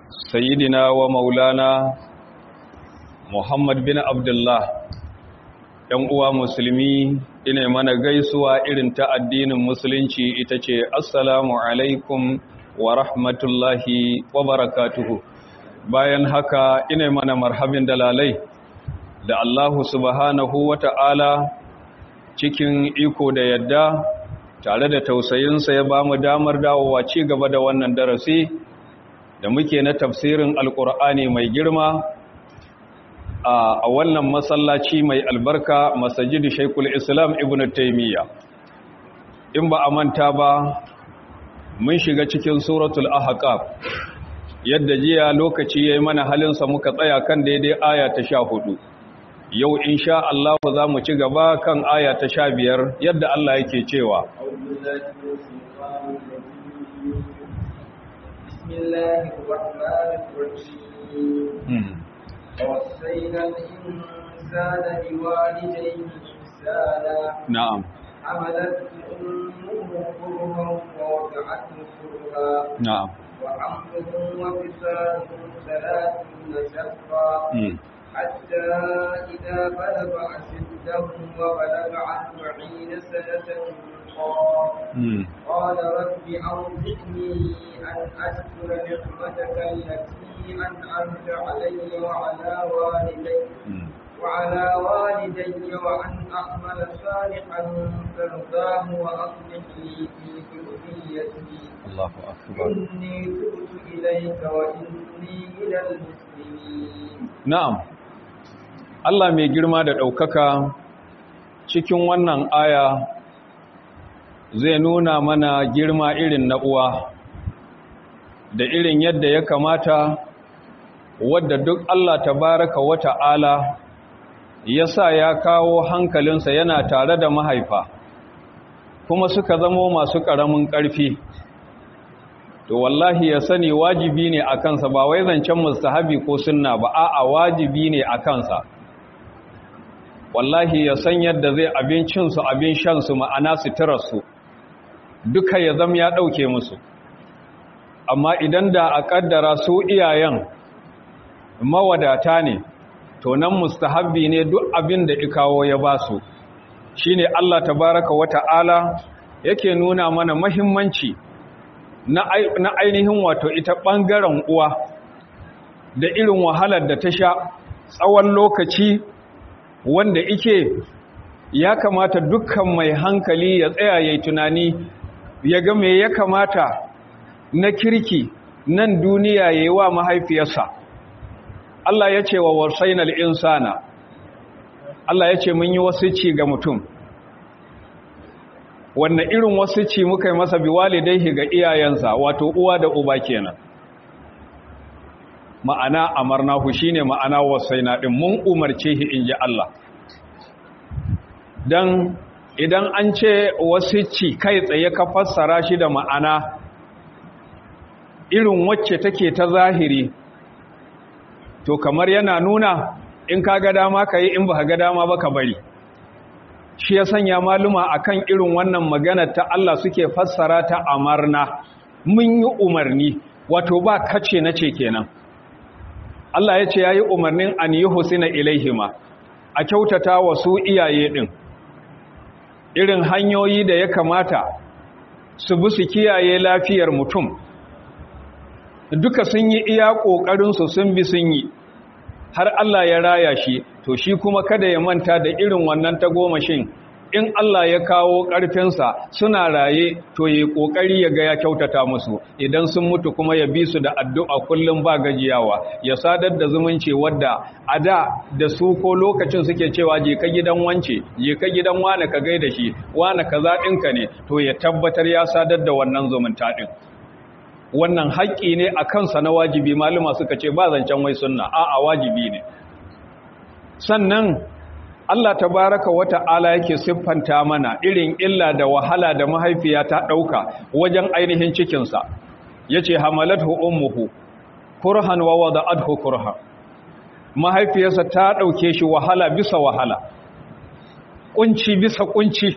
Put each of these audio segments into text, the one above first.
سيدنا ومولانا محمد بن عبد الله ‘yan uwa musulmi ina mana gaisuwa irin ta addinin musulunci ita ce assalamu alaikum wa rahmatullahi wa barakatuhu bayan haka ina mana marhabin dalalai da Allahu subhanahu wa ta'ala cikin iko da yadda tare da tausayinsa ya ba mu damar dawowa ci gaba da wannan darasi da muke na tafsirin alkur'ani mai girma a wannan masallaci mai albarka masajidu shaikul islam ibn taimiyya in ba a manta ba mun shiga cikin suratul ahqaf yadda jiya lokaci yayi mana halinsa muka tsaya kan daidai aya ta sha hudu. yau insha Allah za mu ci gaba kan aya ta sha biyar yadda Allah yake cewa ووصينا الإنسان بوالديه إحسانا نعم حملته أمه كرها ووضعته كرها نعم وحمله وفصاله ثلاثون شهرا مم. حتى إذا بلغ أشده وبلغ أربعين سنة قال مم. قال رب أوزعني أن أشكر نعمتك التي أنعمت علي وعلى والدي مم. وعلى والدي وأن أعمل صالحا ترضاه وأصلح لي في ذريتي الله أكبر إني تبت إليك وإني من المسلمين na'am Allah mai girma da ɗaukaka cikin wannan aya zai nuna mana girma irin na uwa da irin yadda ya kamata wadda duk Allah tabaraka wa ta'ala ya sa ya kawo hankalinsa yana tare da mahaifa kuma suka zamo masu ƙaramin ƙarfi to wallahi ya sani wajibi ne a kansa ba wai zancen mustahabi ko sunna ba a'a wajibi ne a kansa wallahi ya san yadda zai abincinsu abin shansu ma'ana suturarsu duka ya zama ya ɗauke musu amma idan da a ƙaddara su iyayen mawadata ne to nan mustahabbi ne duk abin da ikawo ya ba su shi ne Allah tabaraka wa ta'ala yake nuna mana mahimmanci na ainihin wato ita ɓangaren uwa da irin wahalar da ta sha tsawon lokaci wanda ike ya kamata dukkan mai hankali ya tsaya ya tunani ya ga me ya kamata na kirki nan duniya ya yi wa mahaifiyarsa Allah ya ce wa wasainal insana Allah ya ce mun yi wasu ci ga mutum wanne irin wasu ci muka yi masa biwalidaihi ga iyayensa wato uwa da uba kenan ma'ana amarnahu shine ma'ana wasaina din mun umarce shi inji Allah dan idan an ce wasu ci kai tsaye ka fassara shi da ma'ana irin wacce take ta zahiri to kamar yana nuna in ka ga dama ka yi in ba ga dama ba ka bari shi ya sanya maluma akan irin wannan magana ta Allah suke fassara ta amarna mun yi umarni wato ba kace na ce kenan Allah ya ce ya yi umarnin an yi husina ilaihima a kyautata wa su iyaye ɗin irin hanyoyi da ya kamata su bi su kiyaye lafiyar mutum duka sun yi iya ƙoƙarinsu sun bi sun yi har Allah ya raya shi to shi kuma kada ya manta da irin wannan tagomashin in Allah ya kawo ƙarfinsa suna raye to yi ƙoƙari ya ga ya kyautata musu idan sun mutu kuma ya bi su da addu'a kullum ba gajiyawa ya sadar da zumunci wadda a da da su ko lokacin suke cewa je ka gidan wance je ka gidan wane ka gaida shi wane ka zaɗinka ne to ya tabbatar ya sadar da wannan zumunta ɗin wannan haƙƙi ne a kansa na wajibi maluma suka ce ba zancen wai sunna a'a wajibi ne sannan Allah tabaraka wa ta'ala yake siffanta mana irin illa da wahala da mahaifiya ta ɗauka wajen ainihin cikinsa yace hamalathu ummuhu kurhan wa wada'athu kurha mahaifiyarsa ta ɗauke shi wahala bisa wahala kunci bisa kunci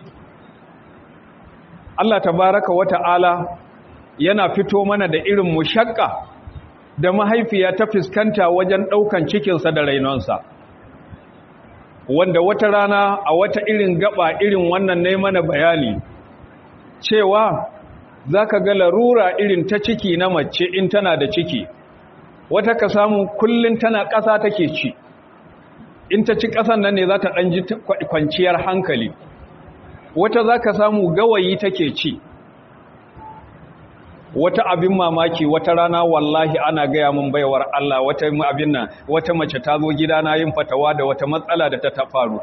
Allah tabaraka wa ta'ala yana fito mana da irin mushakka da mahaifiya ta fuskanta wajen ɗaukan cikinsa da rainonsa wanda wata rana a wata irin gaba irin wannan ne mana bayani cewa za ka ga larura irin ta ciki na mace in tana da ciki wata ka samu kullum tana ƙasa take ci in ta ci ƙasan nan ne za ta ɗan ji kwanciyar hankali wata za ka samu gawayi take ci wata abin mamaki wata rana wallahi ana gaya mun baiwar Allah wata abin nan wata mace ta zo gidana yin fatawa da wata matsala da ta ta faru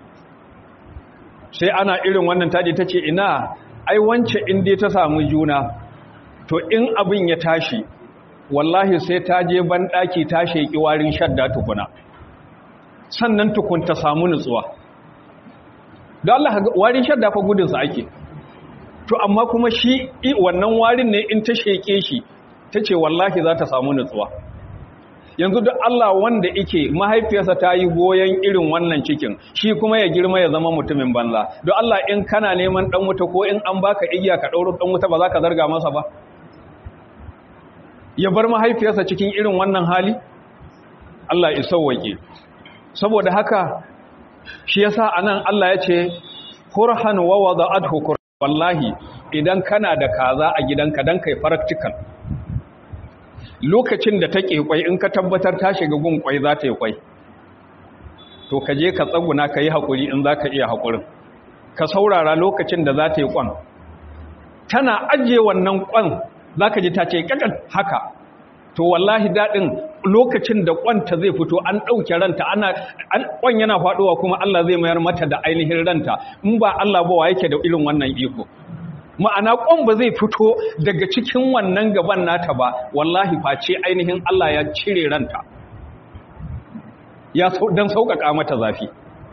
sai ana irin wannan taji ta ce ina ai wance in dai ta samu juna to in abin ya tashi wallahi sai ta je ban daki ta sheki warin shadda tukuna sannan tukun ta samu nutsuwa don Allah warin shadda fa gudunsa ake to amma kuma shi wannan warin ne in ta sheke shi ta ce wallahi za ta samu nutsuwa yanzu duk Allah wanda ike mahaifiyarsa ta yi goyon irin wannan cikin shi kuma ya girma ya zama mutumin banza don Allah in kana neman dan wuta ko in an baka igiya ka ɗauro dan wuta ba za ka zarga masa ba ya bar mahaifiyarsa cikin irin wannan hali Allah ya sauwake saboda haka shi yasa anan Allah ya ce kurhan wa wada'athu wallahi idan kana da kaza a gidanka dan kai practical lokacin da take kwai in ka tabbatar ta shiga gun kwai za ta yi kwai to ka je ka tsaguna ka yi hakuri in za ka iya hakurin ka saurara lokacin da za ta yi kwan tana ajiye wannan kwan za ka ji ta ce kakan haka to wallahi daɗin lokacin da kwanta zai fito an ɗauke ranta ana kwan yana faɗowa kuma Allah zai mayar mata da ainihin ranta in ba Allah ba wa yake da irin wannan iko ma'ana kwan ba zai fito daga cikin wannan gaban nata ba wallahi face ainihin Allah ya cire ranta ya dan sauƙaƙa mata zafi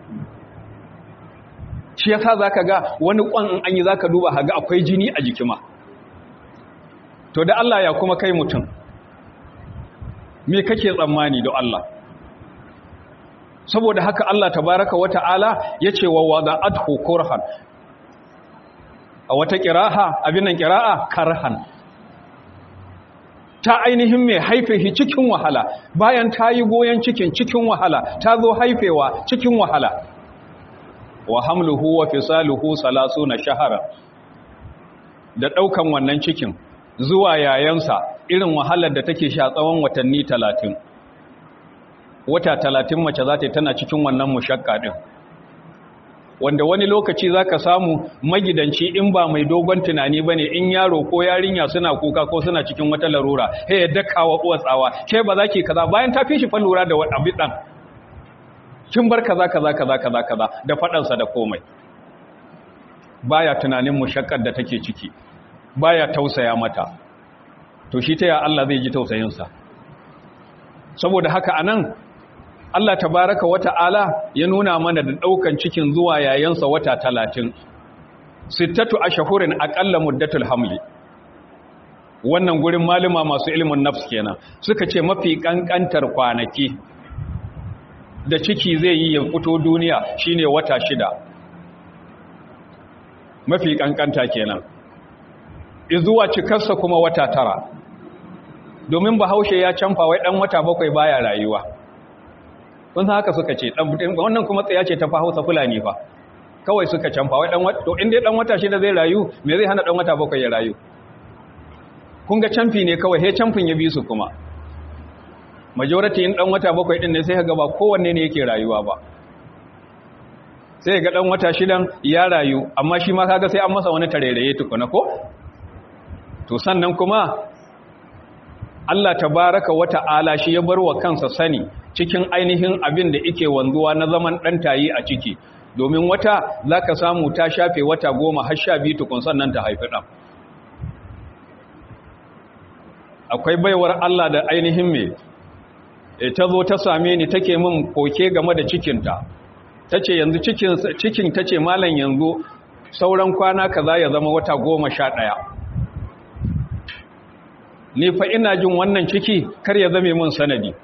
shi yasa zaka ga wani kwan in an yi zaka duba haga akwai jini a jikima to da Allah ya kuma kai mutum me kake tsammani da Allah saboda haka Allah tabaraka wata'ala yace wa wada'athu kurhan a wata qira'a abin nan qira'a karhan ta ainihin mai haife shi cikin wahala bayan ta yi goyon cikin cikin wahala ta zo haifewa cikin wahala wa hamluhu wa fisaluhu salasuna shahara da daukan wannan cikin zuwa yayansa irin wahalar da take sha tsawon watanni talatin wata talatin mace za ta tana cikin wannan mushakka ɗin wanda wani lokaci za ka samu magidanci in ba mai dogon tunani ba ne in yaro ko yarinya suna kuka ko suna cikin wata larura he ya daka wa uwa tsawa ke ba za ki kaza bayan ta fi shi fa lura da abin ɗan kin bar kaza kaza kaza kaza kaza da faɗansa da komai baya tunanin mushakkar da take ciki baya tausaya mata to shi ta ya Allah zai ji tausayinsa saboda haka anan Allah tabaraka wata'ala ya nuna mana da daukan cikin zuwa yayansa wata talatin. sittatu ashhurin aqalla muddatul hamli wannan gurin maluma masu ilimin nafs kenan suka ce mafi kankantar kwanaki da ciki zai yi ya fito duniya shine wata shida mafi kankanta kenan izuwa cikarsa kuma wata tara domin bahaushe ya canfa wai dan wata bakwai baya rayuwa kun san haka suka ce dan wannan kuma tsaya ce ta fa Hausa Fulani fa kawai suka canfa wai dan wata to in dai dan wata shida zai rayu me zai hana dan wata bakwai ya rayu kun ga canfi ne kawai he canfin ya bi su kuma majority in dan wata bakwai din ne sai ka ga ba kowanne ne yake rayuwa ba sai ga dan wata shidan ya rayu amma shi ma kaga sai an masa wani tareraye tukuna ko to sannan kuma Allah tabaraka wata'ala shi ya bar wa kansa sani cikin ainihin abin da yake wanzuwa na zaman dan tayi a ciki domin wata zaka samu ta shafe wata goma har sha biyu tukun sannan ta haifi dan akwai baiwar Allah da ainihin me ta zo ta same ni take min koke game da cikinta tace yanzu cikin cikin tace malam yanzu sauran kwana kaza ya zama wata goma sha ɗaya ni fa ina jin wannan ciki kar ya zame mun sanadi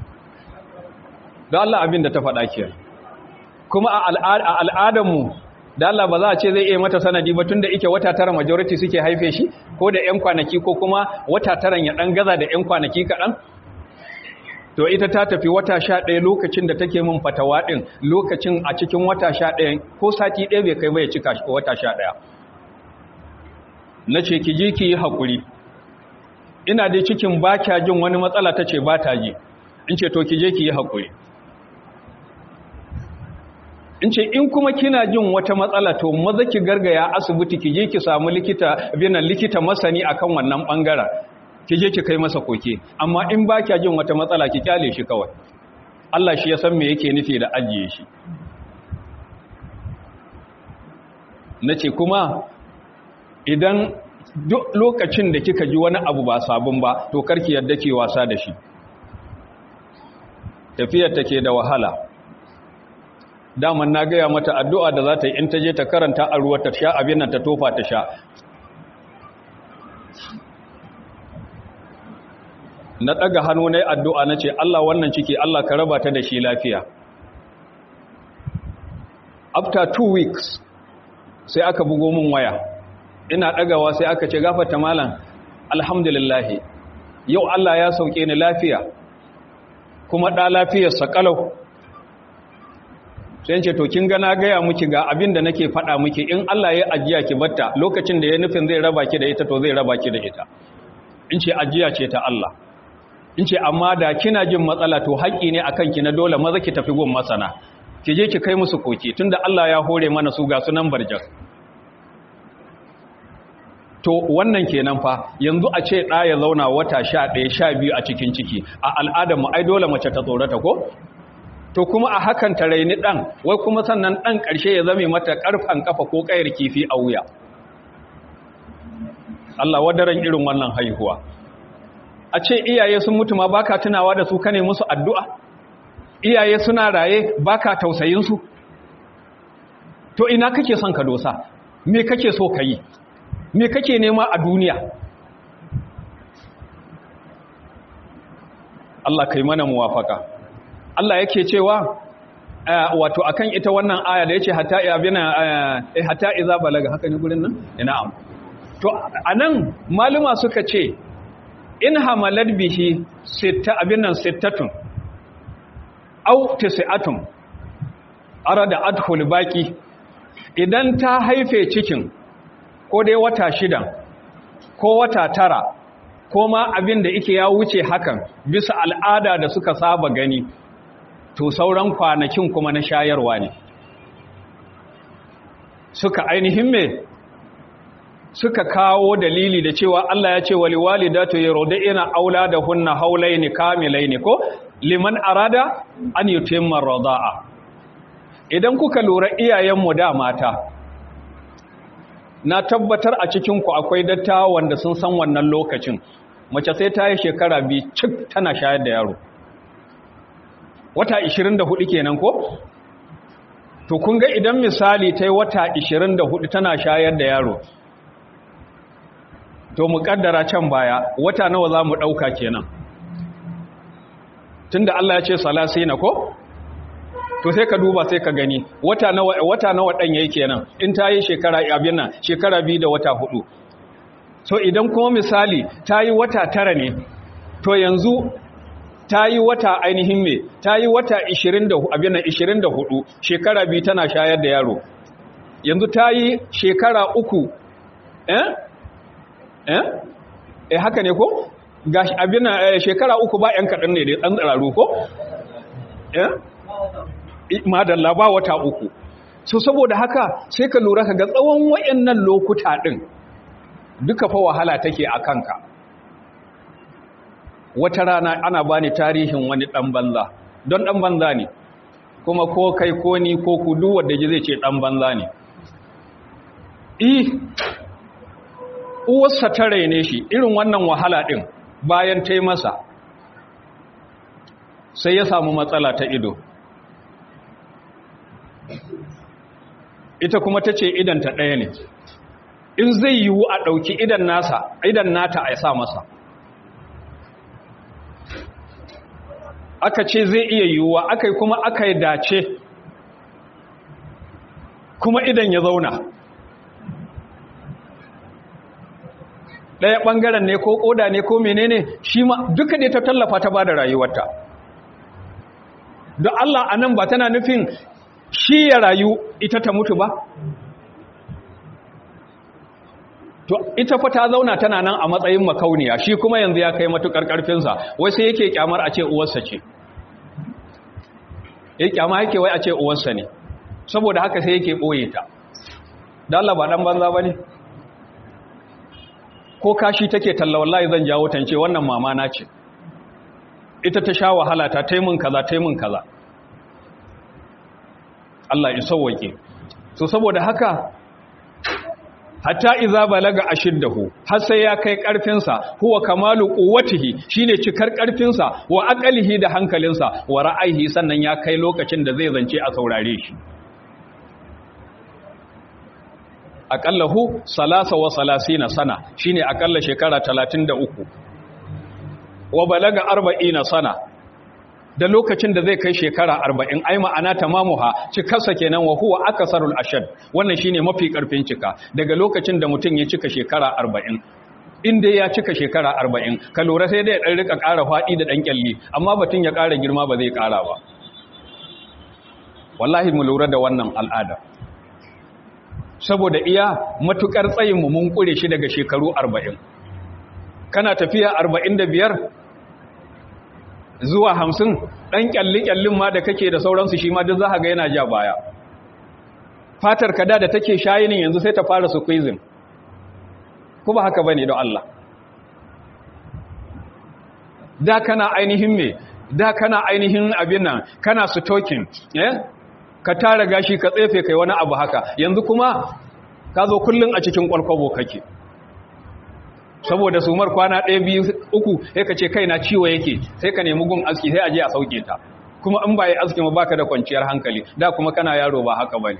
da Allah abin da ta faɗa ke kuma a al'adarmu da Allah ba za a ce zai iya mata sanadi ba tunda ike wata tara majority suke haife shi ko da 'yan kwanaki ko kuma wata taran ya ɗan gaza da 'yan kwanaki kaɗan to ita ta tafi wata sha ɗaya lokacin da take min fatawa ɗin lokacin a cikin wata sha ɗaya ko sati ɗaya bai kai bai cika wata sha ɗaya na ce ki ji ki yi haƙuri ina dai cikin ba kya jin wani matsala ta ce ba ta ji in ce to ki je ki yi haƙuri in ce in kuma kina jin wata matsala to maza ki gargaya asibiti ki je ki samu likita binan likita masani akan wannan bangaren ki je ki kai masa koke amma in ba kya jin wata matsala ki kyale shi kawai Allah shi ya san me yake nufi da ajiye shi nace kuma idan duk lokacin da kika ji wani abu ba sabon ba to karki yadda ke wasa da shi tafiyar take da wahala daman na gaya mata addu'a da za ta yi in ta je ta karanta a ruwa ta sha abin nan ta tofa ta sha na ɗaga hannu na addu'a na ce Allah wannan ciki Allah ka raba ta da shi lafiya after two weeks sai aka bugo min waya ina ɗagawa sai aka ce gafata malam alhamdulillahi yau Allah ya sauke ni lafiya kuma ɗa lafiyarsa ƙalau sai ce to kin ga na gaya miki ga abin da nake faɗa miki in Allah ya ajiya ki batta lokacin da ya nufin zai raba ki da ita to zai raba ki da ita in ce ajiya ce ta Allah in ce amma da kina jin matsala to haƙƙi ne akan ki na dole maza ki tafi gun masana ki je ki kai musu koki tunda Allah ya hore mana su ga sunan barjar to wannan kenan fa yanzu a ce ɗa ya zauna wata sha ɗaya sha biyu a cikin ciki a al'adar mu ai dole mace ta tsorata ko to kuma a hakan ta raini ɗan wai kuma sannan ɗan ƙarshe ya zame mata ƙarfan ƙafa ko ƙayar kifi a wuya Allah wadaran irin wannan haihuwa a ce iyaye sun mutu ma baka tunawa da su kane musu addu'a iyaye suna raye baka tausayin su to ina kake son ka dosa me kake so ka yi me kake nema a duniya Allah kai mana muwafaka Allah yake cewa wato akan ita wannan aya da yace hatta ibina eh hatta iza balaga haka ne gurin nan na'am to anan maluma suka ce in hamalat bihi sitta abin nan sittatun aw tis'atun arada adkhul baqi idan ta haife cikin ko dai wata shida ko wata tara ko ma abin da yake ya wuce hakan bisa al'ada da suka saba gani to sauran kwanakin kuma na shayarwa ne suka ainihin me suka kawo dalili da cewa Allah ya ce wali walidatu yurdina auladahunna haulaini kamilaini ko liman arada an yutimma rida'a idan kuka lura iyayenmu da mata na tabbatar a cikinku akwai dattawa wanda sun san wannan lokacin mace sai ta yi shekara biyu cik tana shayar da yaro wata 24 kenan ko to kun ga idan misali ta yi wata 24 tana shayar da yaro to mu kaddara can baya wata nawa za mu ɗauka kenan tunda Allah ya ce salasina ko to sai ka duba sai ka gani wata nawa wata nawa dan yayi kenan in ta yi shekara abin nan shekara biyu da wata hudu so idan kuma misali ta yi wata tara ne to yanzu ta yi wata ainihin me ta yi wata 20 abin nan 24 shekara biyu tana shayar da yaro yanzu ta yi shekara uku eh eh eh haka ne ko gashi abin nan shekara uku ba yan kadan ne da dan tsararu ko eh madalla ba wata uku so saboda haka sai ka lura ka ga tsawon wayannan lokuta din duka fa wahala take a kanka wata rana ana bani tarihin wani dan banza don dan banza ne kuma ko kai ko ni ko ku duk wanda ji zai ce dan banza ne eh uwarsa ta raine shi irin wannan wahala din bayan ta yi masa sai ya samu matsala ta ido ita kuma ta ce idanta ɗaya ne in zai yiwu a ɗauki idan nasa idan nata a sa masa aka ce zai iya yiwuwa aka yi kuma aka yi dace kuma idan ya zauna ɗaya ɓangaren ne ko ƙoda ne ko menene shi ma duka ne ta tallafa ta ba da rayuwarta don Allah a nan ba tana nufin shi ya rayu ita ta mutu ba to ita fa ta zauna tana nan a matsayin makauniya shi kuma yanzu ya kai matukar karfinsa wai sai yake kyamar a ce uwarsa ce yake kyama yake wai a ce uwarsa ne saboda haka sai yake boye ta da Allah ba dan banza bane ko kashi take talla wallahi zan jawo tance wannan mama na ce ita ta sha wahala ta taimun kaza taimun kaza Allah ya sauwake so saboda haka hatta iza balaga ashiddahu har sai ya kai karfinsa huwa kamalu quwwatihi shine cikar karfinsa wa aqalihi da hankalinsa wa ra'ayihi sannan ya kai lokacin da zai zance a saurare shi aqallahu salasa wa salasina sana shine aqalla shekara 33 wa balaga 40 sana da lokacin da zai kai shekara arba'in ai ma'ana tamamuha cikarsa kenan wa huwa akasarul ashad wannan shine mafi karfin cika daga lokacin da mutum ya cika shekara arba'in in dai ya cika shekara arba'in ka lura sai dai ya ɗan rika ƙara faɗi da ɗan ƙyalli amma batun ya ƙara girma ba zai ƙara ba wallahi mu lura da wannan al'ada saboda iya matuƙar tsayinmu mun ƙure shi daga shekaru arba'in kana tafiya arba'in da biyar zuwa hamsin ɗan ƙyalli-ƙyallin ma da kake da sauransu shi ma duk za ga yana ja baya fatar kada da take shayinin yanzu sai ta fara su kwizin ku ba haka ba ne don Allah da kana ainihin me da kana ainihin abin nan kana su tokin ka tara gashi ka tsefe kai wani abu haka yanzu kuma ka zo kullum a cikin kwalkwabo kake saboda sumar kwana ɗaya biyu uku sai ka ce kaina ciwo yake sai ka nemi gun aski sai a je a sauke ta kuma in ba yi aski ma baka da kwanciyar hankali da kuma kana yaro ba haka bane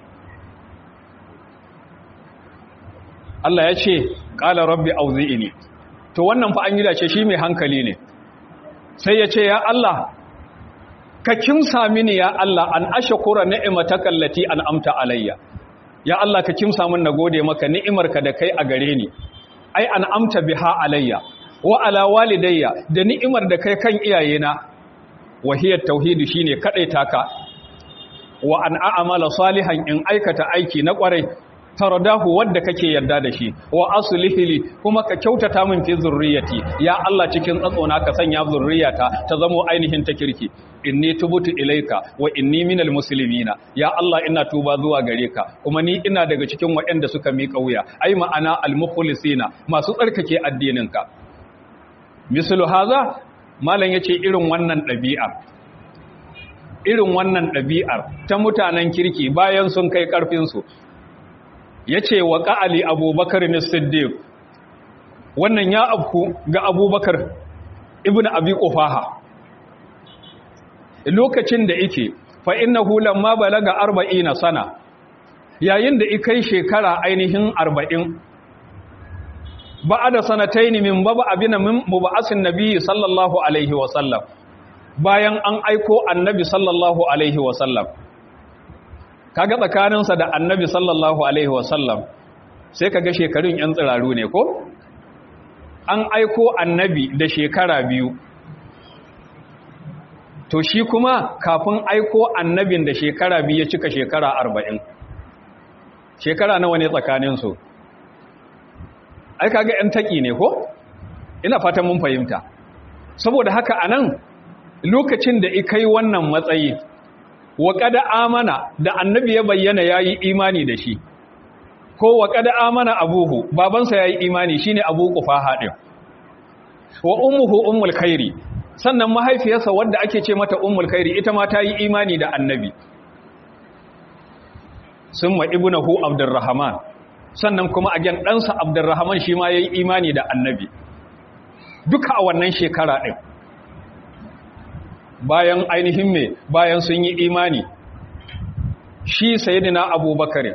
Allah ya ce qala rabbi auzi'ini to wannan fa an yi dace shi mai hankali ne sai ya ce ya Allah ka kimsa mini ya Allah an ashkura ni'mataka allati an'amta alayya ya Allah ka kimsa min nagode maka ni'imarka da kai a gare ni ai an amta biha alayya wa ala walidayya da ni'imar da kai kan iyayena wahiyar tauhidi shine kadaita ka wa an a'mala salihan in aikata aiki na kwarai taradahu wadda kake yarda da shi wa aslihili kuma ka kyautata min fi zurriyati ya Allah cikin tsatsona ka sanya zurriyata ta zamo ainihin ta kirki inni tubutu ilaika wa inni minal muslimina ya Allah ina tuba zuwa gare ka kuma ni ina daga cikin waɗanda suka miƙa wuya ai ma'ana al-mukhlisina masu tsarkake addininka mislu haza malam yace irin wannan ɗabi'ar irin wannan ɗabi'ar ta mutanen kirki bayan sun kai ƙarfin su yace wa qa'ali abubakar as-siddiq wannan ya abku ga abubakar ibnu abi qufaha lokacin da ike fa innahu lamma balaga arba'ina sana yayin da ikai shekara ainihin arba'in ba'ada sanataini min baba abina min mubaasin nabiyyi sallallahu alaihi wa sallam bayan an aiko annabi sallallahu alaihi wa sallam kaga tsakaninsa da annabi sallallahu alaihi wa sallam sai kaga shekarun yan tsiraru ne ko an aiko annabi da shekara biyu to shi kuma kafin aiko annabin da shekara biyu ya cika shekara arba'in shekara nawa ne tsakaninsu ai kaga yan taƙi ne ko ina fatan mun fahimta saboda haka anan lokacin da ikai wannan matsayi wa kada amana da annabi ya bayyana yayi imani da shi ko wa kada amana abuhu babansa yayi imani shine abu qufaha din wa ummuhu ummul khairi sannan mahaifiyarsa wadda ake ce mata ummul khairi ita ma ta yi imani da annabi summa ibnuhu abdurrahman sannan kuma a gan ɗansa abdurrahman shi ma ya yi imani da annabi duka a wannan shekara ɗin bayan ainihin me bayan sun yi imani shi sayidina abubakar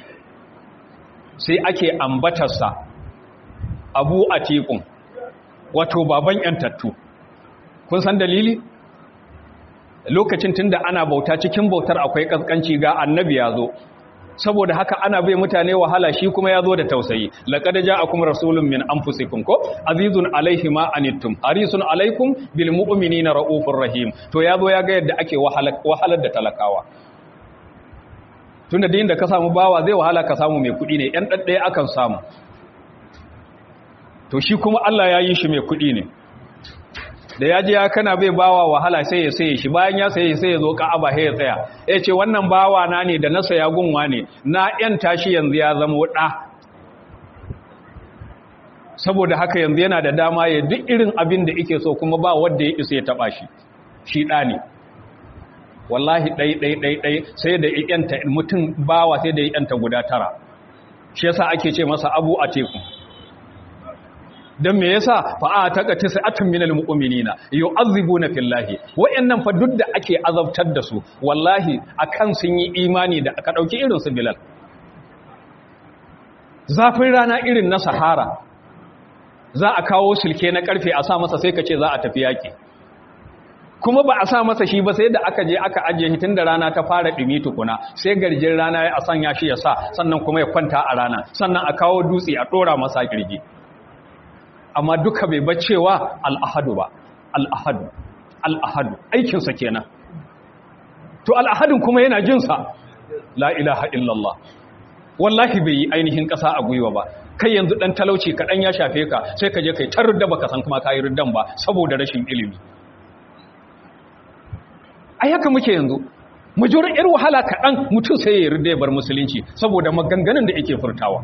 sai ake ambatarsa abu a tekun wato baban ‘yantattu kun san dalili lokacin tunda ana bauta cikin bautar akwai ƙasƙanci ga annabi ya zo saboda haka ana bai mutane wahala shi kuma ya zo da tausayi laqad ja'akum rasulun min anfusikum ko azizun alaihi ma anittum harisun alaikum bil mu'minina raufur rahim to ya zo ya ga yadda ake wahalar da talakawa tunda da ka samu bawa zai wahala ka samu mai kuɗi ne yan ɗaɗɗaya akan samu to shi kuma Allah ya yi shi mai kuɗi ne da ya ji ya kana bai bawa wahala sai ya saye shi bayan ya saye sai ya zo ka'aba sai ya tsaya ya ce wannan bawa na ne da na saya gunwa ne na yan tashi yanzu ya zama ɗa saboda haka yanzu yana da dama ya duk irin abin da ike so kuma ba wanda ya isa ya taɓa shi shi ɗa ne wallahi ɗai ɗai ɗai ɗai sai da yanta mutum bawa sai da yanta guda tara shi yasa ake ce masa abu a teku don me yasa fa'a ta ƙati sa'atun minal mu'minina yu'azzibuna fillahi wayannan fa duk da ake azabtar da su wallahi akan sun yi imani da aka dauki irin su bilal zafin rana irin na sahara za a kawo silke na karfe a sa masa sai ka ce za a tafi yaki kuma ba a sa masa shi ba sai da aka je aka ajiye shi tun da rana ta fara ɗumi tukuna sai garjin rana ya sanya shi ya sa sannan kuma ya kwanta a rana sannan a kawo dutse a ɗora masa kirgi amma duka bai bacewa al'ahadu ba al'ahadu al'ahadu aikinsa kenan to al'ahadun kuma yana jinsa la ilaha illallah wallahi bai yi ainihin ƙasa a gwiwa ba kai yanzu ɗan talauci kaɗan ya shafe ka sai ka je kai ta rudda baka san kuma ka yi ruddan ba saboda rashin ilimi ai haka muke yanzu majorin yar wahala kaɗan mutum sai ya rudda ya bar musulunci saboda maganganun da yake furtawa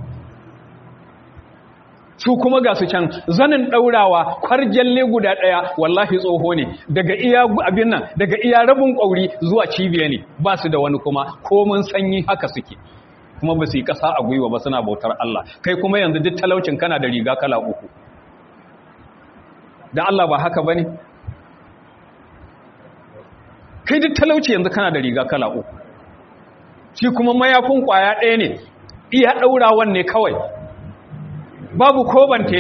su kuma ga su can zanin ɗaurawa kwarjalle guda ɗaya wallahi tsoho ne daga iya abin nan daga iya rabin ƙauri zuwa cibiya ne ba su da wani kuma komin sanyi haka suke kuma ba su yi ƙasa a gwiwa ba suna bautar Allah kai kuma yanzu duk talaucin kana da riga kala uku da Allah ba haka ba ne kai duk talauci yanzu kana da riga kala uku shi kuma mayafin ƙwaya ɗaya ne iya ɗaurawan ne kawai babu ko bante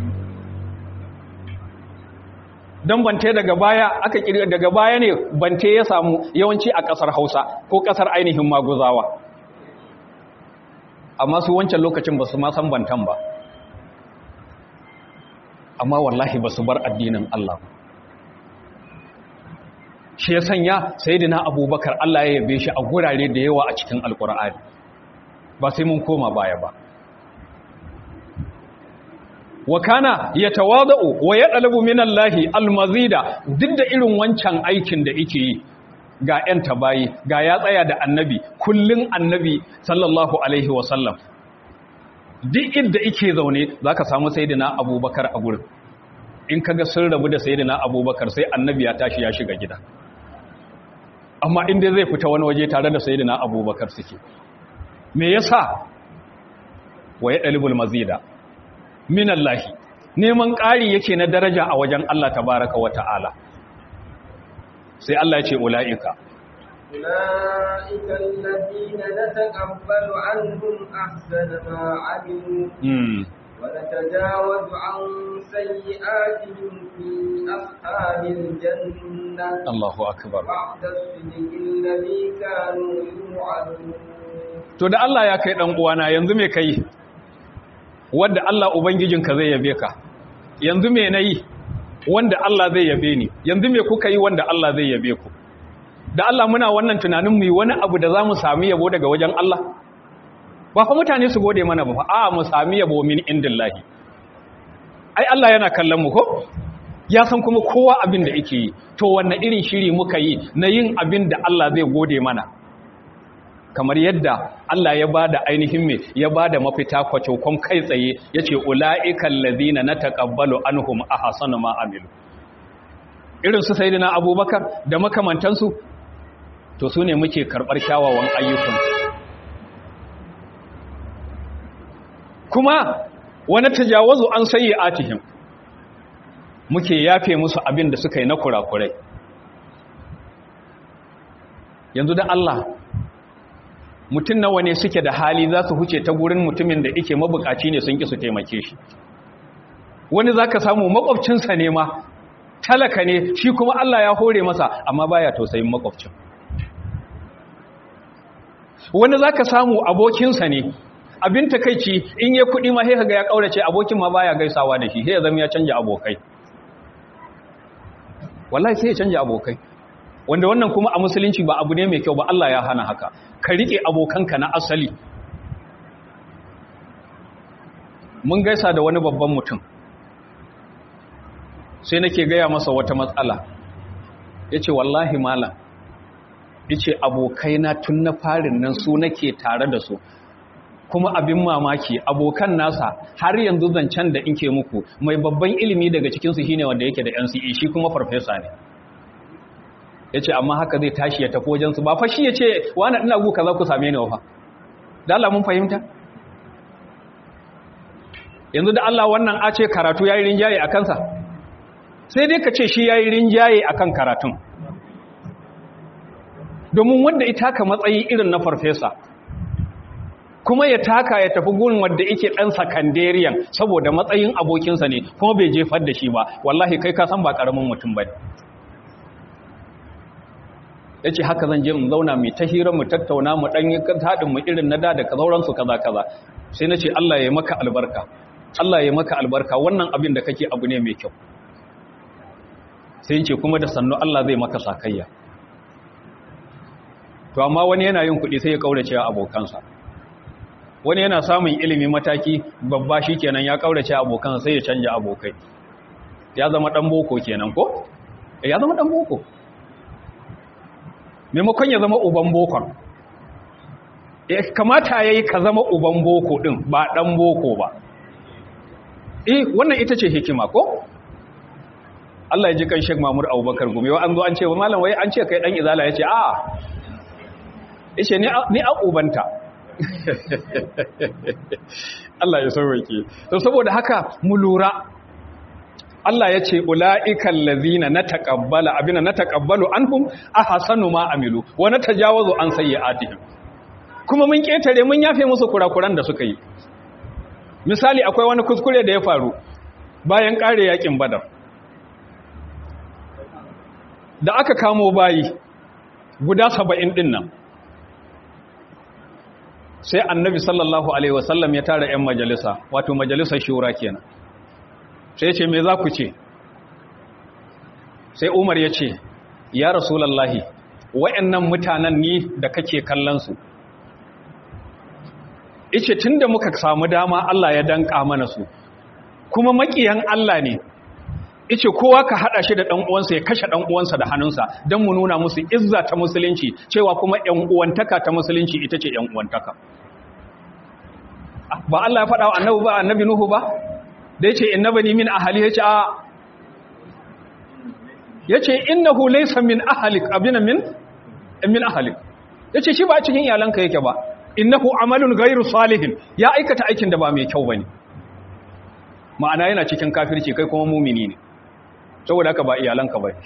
don bante daga baya aka kirga daga baya ne bante ya samu yawanci a kasar hausa ko kasar ainihin maguzawa amma su wancan lokacin ba su ma san bantan ba amma wallahi ba su bar addinin Allah shi ya sanya sayidina abubakar Allah ya yabe shi a gurare da yawa a cikin alkur'ani ba sai mun koma baya ba wa kana yatawadau wa yadlubu minallahi almazida duk da irin wancan aikin da yake yi ga ƴan tabayi ga ya tsaya da annabi kullun annabi sallallahu alaihi wasallam duk inda yake zaune zaka samu sayyidina abubakar a gurin in kaga sun rabu da sayyidina abubakar sai annabi ya tashi ya shiga gida amma inda zai fita wani waje tare da sayyidina abubakar suke me yasa wa yadlubul mazida minallahi neman ƙari yake na daraja a wajen Allah tabaraka wa ta'ala sai Allah ya ce ula'ika أولئك الذين نتقبل عنهم أحسن ما عملوا ونتجاوز عن سيئاتهم في أصحاب الجنة الله أكبر بعد الصدق الذي كانوا يوعدون to da Allah ya kai dan uwana yanzu me kai wanda Allah Ubangijinka zai yabe ka yanzu me na yi wanda Allah zai yabe ni yanzu me kuka yi wanda Allah zai yabe ku da Allah muna wannan tunanin mu yi wani abu da za mu sami yabo daga wajen Allah ba fa mutane su gode mana ba fa a mu sami yabo min indillahi ai Allah yana kallon mu ko ya san kuma kowa abin da yake yi to wannan irin shiri muka yi na yin abin da Allah zai gode mana kamar yadda Allah ya ba da ainihin me ya ba da mafita kwacokon kai tsaye ya ce ula'ikan lazina na taƙabbalu anhum a hasanu ma'amilu irinsu sai na abubakar da makamantansu to su ne muke karɓar kyawawan ayyukan kuma wani tajawazu an sayi atihim muke yafe musu abin da suka yi na kurakurai yanzu da Allah mutum nawa ne suke da hali za su huce ta gurin mutumin da ike mabukaci ne sun ki su taimake shi wani za ka samu makwabcinsa ne ma talaka ne shi kuma Allah ya hore masa amma baya tausayin makwabcin wani za ka samu abokinsa ne abin takaici in ya kuɗi ma sai ga ya ƙaurace abokin ma baya gaisawa da shi sai ya zama ya canja abokai wallahi sai ya canja abokai wanda wannan kuma a musulunci ba abu ne mai kyau ba Allah ya hana haka ka rike abokanka na asali mun gaisa da wani babban mutum sai nake gaya masa wata matsala ya ce wallahi malam ya ce abokaina tun na farin nan su nake tare da su kuma abin mamaki abokan nasa har yanzu zancen da inke muku mai babban ilimi daga cikinsu shine wanda yake da NCE shi kuma farfesa ne ya ce amma haka zai tashi ya tafi wajensu ba fa shi ya ce wani ina gu za ku same ni wafa da Allah mun fahimta yanzu da Allah wannan a ce karatu ya yi rinjaye a kansa sai dai ka ce shi ya yi rinjaye a kan karatun domin wanda ita ka matsayi irin na farfesa kuma ya taka ya tafi gun wanda yake ɗan sakandariyan saboda matsayin abokinsa ne kuma bai jefar da shi ba wallahi kai ka san ba ƙaramin mutum ba ya ce haka zan je mu zauna mai ta hira mu tattauna mu ɗan yi haɗin mu irin na da da sauransu kaza kaza sai na ce Allah ya maka albarka Allah ya maka albarka wannan abin da kake abu ne mai kyau sai ce kuma da sannu Allah zai maka sakayya to amma wani yana yin kuɗi sai ya kaurace abokansa wani yana samun ilimi mataki babba shi kenan ya kaurace abokansa sai ya canja abokai ya zama ɗan boko kenan ko ya zama ɗan boko maimakon ya zama uban bokon kamata ya yi ka zama uban boko ɗin ba ɗan boko ba eh wannan ita ce hikima ko Allah ya ji kan Sheikh Mamur Abubakar Gumi wa an zo an ce wa malam wai an ce kai dan izala yace a yace ni ni a ubanta Allah ya sauke to saboda haka mu lura Allah ya ce ula'ikal ladhina nataqabbala abina nataqabbalu anhum ahsanu ma amilu wa natajawazu an sayyi'atihim kuma mun ketare mun yafe musu kurakuran da suka yi misali akwai wani kuskure da ya faru bayan kare yakin badar da aka kamo bayi guda saba'in din nan sai annabi sallallahu alaihi wasallam ya tara 'yan majalisa wato majalisar shura kenan sai ce me za ku ce sai umar ya ce ya rasulallahi wa'annan mutanen ni da kake kallonsu ice tun da muka samu dama Allah ya danka mana su kuma makiyan Allah ne ice kowa ka hada shi da dan uwansa ya kashe dan uwansa da hannunsa dan mu nuna musu izza ta musulunci cewa kuma yan uwantaka ta musulunci ita ce yan uwantaka ba Allah ya faɗa wa annabi ba annabi nuhu ba da yace innabani min ahli yace a yace innahu laysa min ahlik abina min min ahlik yace shi ba cikin iyalanka yake ba innahu amalun ghairu salihin ya aikata aikin da ba mai kyau bane ma'ana yana cikin kafirci kai kuma mumini ne saboda haka ba iyalanka ba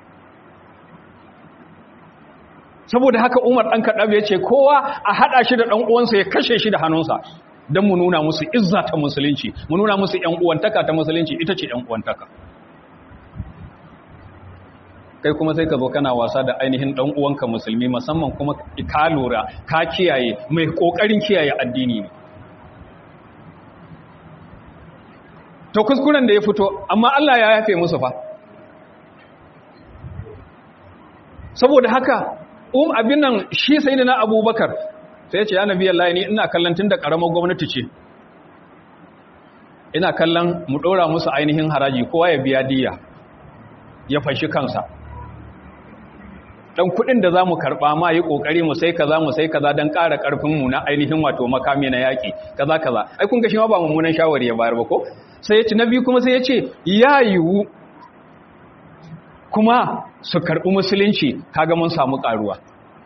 saboda haka Umar dan Kadab ya ce kowa a hada shi da dan uwansa ya kashe shi da hannunsa dan mu nuna musu izza ta musulunci mu nuna musu ƴan uwantaka ta musulunci ita ce ƴan uwantaka kai kuma sai ka zo kana wasa da ainihin dan uwanka musulmi musamman kuma ka lura ka kiyaye mai kokarin kiyaye addini ne to kuskuren da ya fito amma Allah ya yafe musu fa saboda haka um abin nan shi sayyidina Abubakar sai ya ce ya nabi Allah ni ina kallon tunda karamar gwamnati ce ina kallon mu dora musu ainihin haraji kowa ya biya diya ya fashi kansa dan kudin da zamu karba ma yi kokari mu sai kaza mu sai kaza dan ƙara karfin mu na ainihin wato makami na yaki kaza kaza ai kun ga shi ma ba mummunan shawari ya bayar ba ko sai ya ci nabi kuma sai ya ce ya yiwu kuma su karbi musulunci kaga mun samu karuwa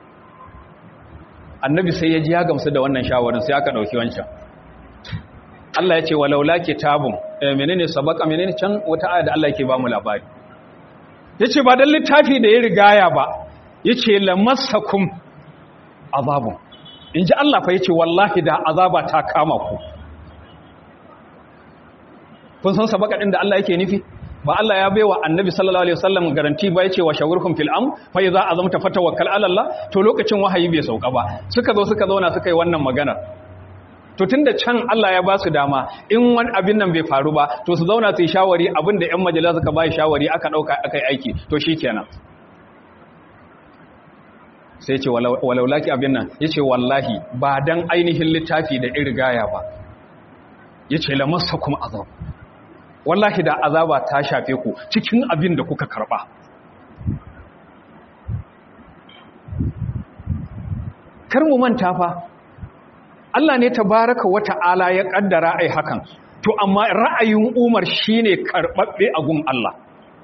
annabi sai ya ji ya gamsu da wannan shawarin sai aka dauki wancan Allah ya ce walaula kitabun eh menene sabaka menene can wata aya da Allah yake ba mu labari yace ba dan littafi da ya rigaya ba yace lamassakum azabun inji Allah fa yace wallahi da azaba ta kama ku kun san sabaka din da Allah yake nufi ba Allah ya baiwa annabi sallallahu alaihi wasallam garanti ba yace wa shawurkum fil am fa idza azamta fatawakkal ala Allah to lokacin wahayi bai sauka ba suka zo suka zauna suka yi wannan magana to tunda can Allah ya ba su dama in wani abin nan bai faru ba to su zauna su yi shawari abinda ƴan majalisa suka bai shawari aka dauka aka yi aiki to shikenan sai ce walaulaki abin nan yace wallahi ba dan ainihin littafi da irgaya ba yace lamassakum azab wallahi da azaba ta shafe ku cikin abin da kuka karba kar mu manta fa Allah ne tabaraka wata'ala ya kaddara ai hakan to amma ra'ayin Umar shine karbabbe a gun Allah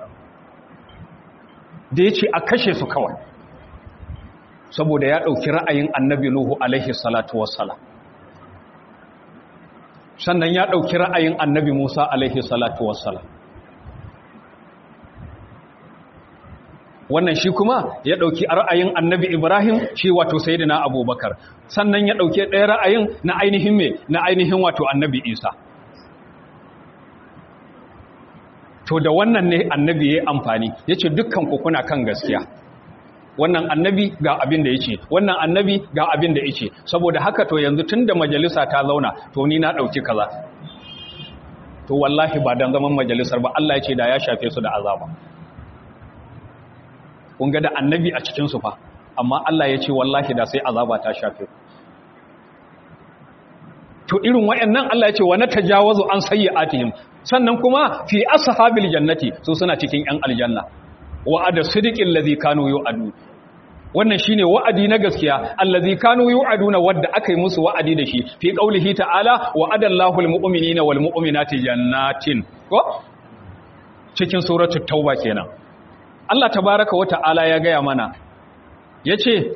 da yace a kashe su kawai saboda ya dauki ra'ayin Annabi Nuhu alaihi salatu wassalam sannan ya ɗauki ra'ayin annabi Musa alaihi salatu wassalam wannan shi kuma ya ɗauki ra'ayin annabi Ibrahim shi wato sayidina abubakar sannan ya ɗauki ɗaya ra'ayin na ainihin me na ainihin wato annabi Isa to da wannan ne annabi ya yi amfani ya ce dukkan kuna kan gaskiya wannan annabi ga abin da yake wannan annabi ga abin da yake saboda haka to yanzu tunda majalisa ta zauna to ni na dauki kaza to wallahi ba dan zaman majalisar ba Allah ya ce da ya shafe su da azaba kun ga da annabi a cikin su fa amma Allah ya ce wallahi da sai azaba ta shafe ku to irin wayannan Allah ya ce wa natajawazu an sayyi'atihim sannan kuma fi ashabil jannati su suna cikin yan aljanna wa'ada sidiqil ladhi kanu yu'adu wannan shine wa'adi na gaskiya allazi kanu yu'aduna wadda aka yi musu wa'adi da shi fi qaulihi ta'ala wa'adallahu almu'minina walmu'minati jannatin ko cikin suratul tauba kenan Allah tabaaraka wa ta'ala ya gaya mana yace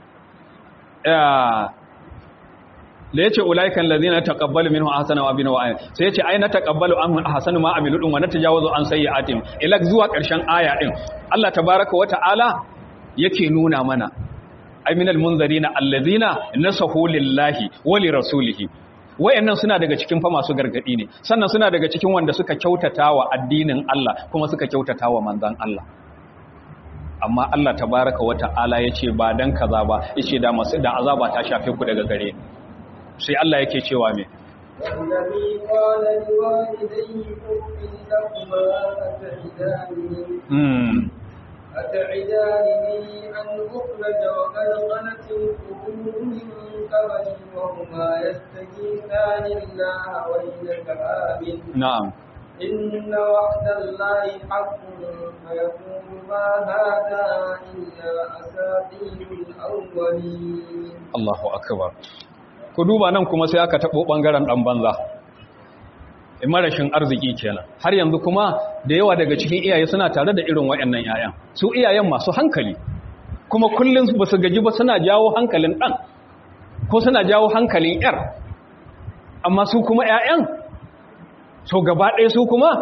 la yace ulaikan ladina taqabbalu minhu ahsana wa bina wa ayin sai yace ai na taqabbalu an ahsanu ma amilu dun wa natajawazu an sayyi'atim ila zuwa karshen aya din Allah tabaaraka wa ta'ala yake nuna mana aminal munzarina allazina nasahu lillahi wa li rasulihi wayannan suna daga cikin fa masu gargadi ne sannan suna daga cikin wanda suka kyautata wa addinin Allah kuma suka kyautata wa manzon Allah amma Allah tabaaraka wa ta'ala yace ba dan kaza ba yace da masu da azaba ta shafe ku daga gare sai Allah yake cewa me والذي قال لوالديه أف لكما أتعداني mm. أتعدانني أن أخرج وقد خلت القرون من قبلي وهما يستغيثان الله ويلك آمن na'am إن وعد الله حق فيقول ما هذا إلا أساطير الأولين Allahu akbar ku duba nan kuma sai aka tabo bangaren dan banza marashin arziki kenan har yanzu kuma da yawa daga cikin iyaye suna tare da irin wayannan yayan su iyayen masu hankali kuma kullun ba su gaji ba suna jawo hankalin dan ko suna jawo hankalin yar amma su kuma yayan so gaba ɗaya su kuma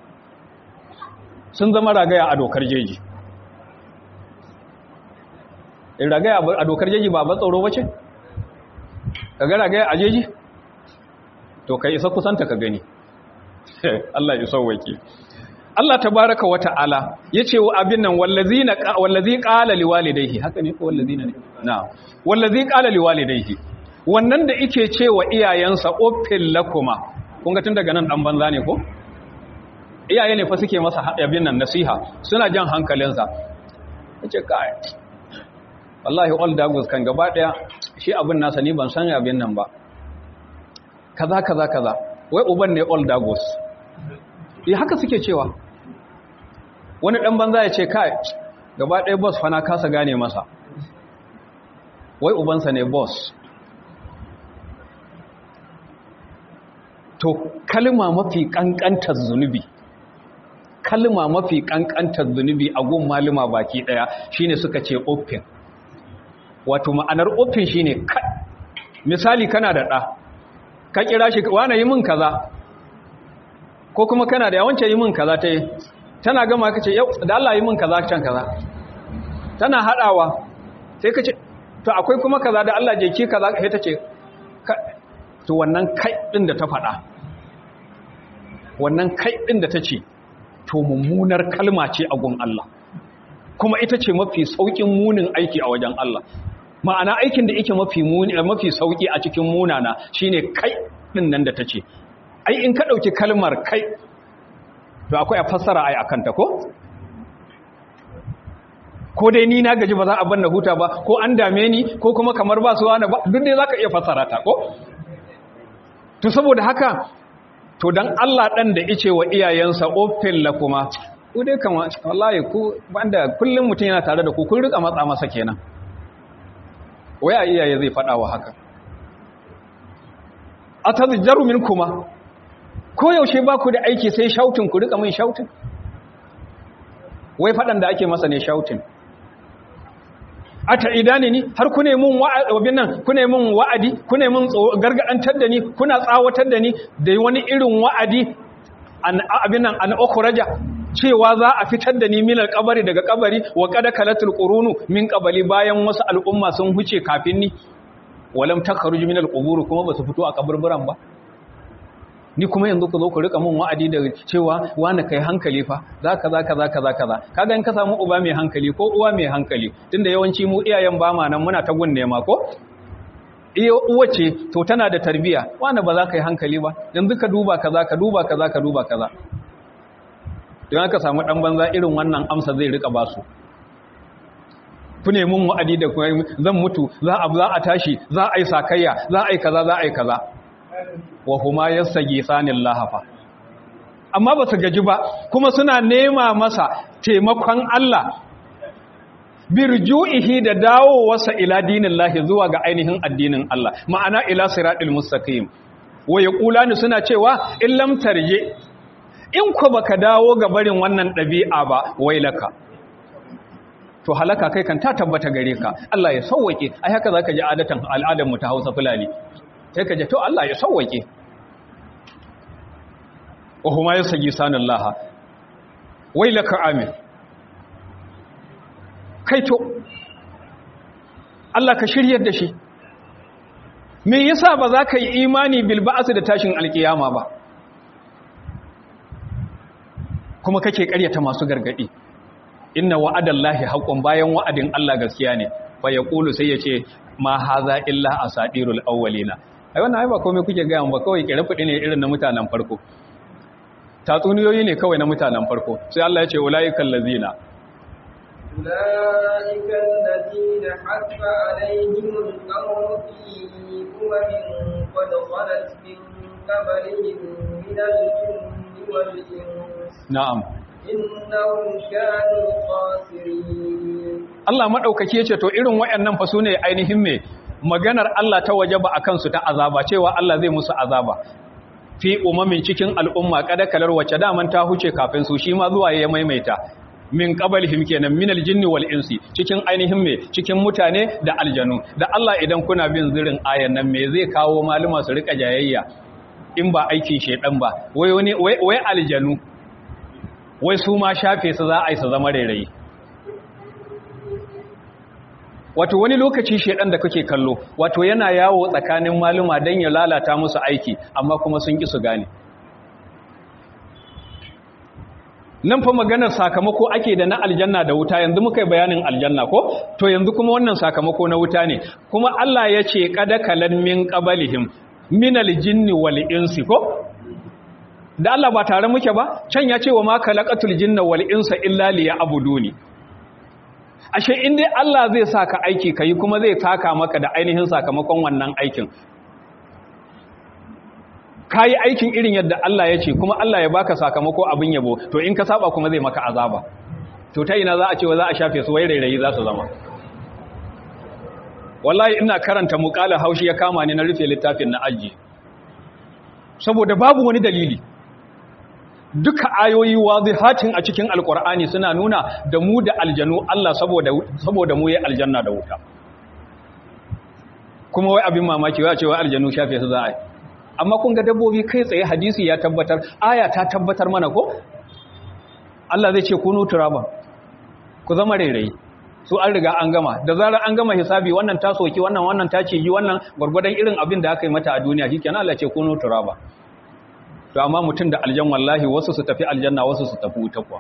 sun zama ragaya a dokar jeji ragaya a dokar jeji ba ba tsoro ba ce? ka ga ragaya a jeji? to ka isa kusanta ka gani Allah ya sauwake Allah tabaraka wa ta'ala yace wa abin nan wallazina wallazi qala liwalidayhi haka ne ko wallazina ne na'am wallazi qala liwalidayhi wannan da yake cewa iyayensa uffil lakuma kun ga tun daga nan dan banza ne ko iyaye ne fa suke masa abin nan nasiha suna jan hankalinsa yace kai wallahi all dagos kan gaba daya shi abin nasa ni ban san abin nan ba kaza kaza kaza wai uban ne all dagos eh haka suke cewa wani dan banza ya ce kai gaba daya boss fa na kasa gane masa wai ubansa ne boss to kalma mafi kankantar zunubi kalma mafi kankantar zunubi a gun maluma baki daya shine suka ce open wato ma'anar open shine misali kana da ɗa ka kira shi wane yi min kaza ko kuma kana da yawance yi min kaza ta yi tana gama ka ce yau da Allah yi min kaza can kaza tana haɗawa sai ka ce to akwai kuma kaza da Allah je ki kaza sai ta ce to wannan kai ɗin da ta faɗa wannan kai ɗin da ta ce to mummunar kalma ce a gun Allah kuma ita ce mafi saukin munin aiki a wajen Allah ma'ana aikin da yake mafi muni mafi sauki a cikin munana shine kai din nan da tace ai in ka dauki kalmar kai to akwai a fassara ai akan ta ko ko dai ni na gaji ba za a banna huta ba ko an dame ni ko kuma kamar ba su wani ba duk dai zaka iya fassara ta ko to saboda haka to dan Allah dan da yace wa iyayensa offin la kuma ku dai kama wallahi ku banda kullum mutum yana tare da ku kun rika matsa masa kenan waya iyaye zai fada wa haka atazjaru minkuma ko yaushe ba ku da aiki sai shautin ku rika min shautin wai fadan da ake masa ne shautin ata idani ni har ku ne mun wa'adi nan ku ne mun wa'adi ku ne mun gargadantar da ni kuna tsawatar da ni da wani irin wa'adi an abin nan an ukhraja cewa za a fitar da ni min alqabari daga kabari wa qad kalatul qurunu min qabali bayan wasu al'umma sun huce kafin ni walam takhruj min alqubur kuma basu fito a kaburburan ba ni kuma yanzu ku zo ku rika mun wa'adi da cewa wani kai hankali fa zaka zaka zaka zaka za kaga in ka samu uba mai hankali ko uwa mai hankali tunda yawanci mu iyayen ba ma nan muna ta gunne ma ko iya uwa ce to tana da tarbiya wani ba za ka yi hankali ba yanzu ka duba kaza ka duba kaza ka duba kaza don aka samu dan banza irin wannan amsa zai rika ba su ku ne mun wa'adi da zan mutu za a za a tashi za a yi sakayya za a yi kaza za a yi kaza wa huma yastaghithanil lahafa amma ba su gaji ba kuma suna nema masa taimakon Allah birju'ihi da dawowarsa ila dinillahi zuwa ga ainihin addinin Allah ma'ana ila siratil mustaqim wa yaqulani suna cewa in lam tarje in ku baka dawo ga barin wannan dabi'a ba wailaka to halaka kai kan ta tabbata gare ka Allah ya sauwake ai haka zaka ji adatan al'adar mu ta Hausa fulani sai ka ji to Allah ya sauwake wa huma yasji sanallaha wailaka amin kai to Allah ka shiryar da shi me yasa ba za ka yi imani bil ba'as da tashin alkiyama ba kuma kake ƙaryata masu gargadi inna wa'adallahi haqqun bayan wa'adin Allah gaskiya ne fa yaqulu sai yace ma haza illa asatirul awwalina ai wannan ai ba komai kuke ga ba kawai kire fudi ne irin na mutanen farko tatsuniyoyi ne kawai na mutanen farko sai Allah ya ce ulaikal ladzina أولئك الذين حق عليهم القول في أمم قد خلت من قبلهم من الجن والإنس na'am إنهم كانوا خاسرين Allah madaukake yace to irin wayannan fa sune ainihin me maganar Allah ta wajaba akan su ta azaba cewa Allah zai musu azaba fi umamin cikin al'umma kada kalar wacce daman ta huce kafin su shi ma zuwa ya maimaita min qabalihim kenan min aljinni wal insi cikin ainihin me cikin mutane da aljanu da Allah idan kuna bin zirin ayan nan me zai kawo maluma su rika jayayya in ba aikin shedan ba wai wani wai wai aljanu wai su ma shafe su za a yi su zama rairayi wato wani lokaci shedan da kake kallo wato yana yawo tsakanin maluma dan ya lalata musu aiki amma kuma sun ki su gane nan fa maganar sakamako ake da na aljanna da wuta yanzu muka yi bayanin aljanna ko to yanzu kuma wannan sakamako na wuta ne kuma Allah ya ce kada kalan min qabalihim min aljinni wal insi ko da Allah ba tare muke ba can ya ce wa ma khalaqatul jinna wal insa illa liya'buduni ashe in dai Allah zai saka aiki kai kuma zai taka maka da ainihin sakamakon wannan aikin kayi aikin irin yadda Allah ya ce kuma Allah ya baka sakamako abin yabo to in ka saba kuma zai maka azaba to ta ina za a ce wa za a shafe su wai rairayi za su zama wallahi ina karanta muƙala haushi ya kama ni na rufe littafin na aji saboda babu wani dalili duka ayoyi wazihatin a cikin alkur'ani suna nuna da mu da aljanu Allah saboda saboda mu ya aljanna da wuta kuma wai abin mamaki wai a ce wai aljanu shafe su za a yi amma kun ga dabbobi kai tsaye hadisi ya tabbatar aya ta tabbatar mana ko Allah zai ce kunu turaba ku zama rairayi su an riga an gama da zarar an gama hisabi wannan ta soki wannan wannan ta cigi wannan gwargwadon irin abin da aka yi mata a duniya shikenan Allah ce kunu turaba to amma mutum da aljan wallahi wasu su tafi aljanna wasu su tafi wuta kuwa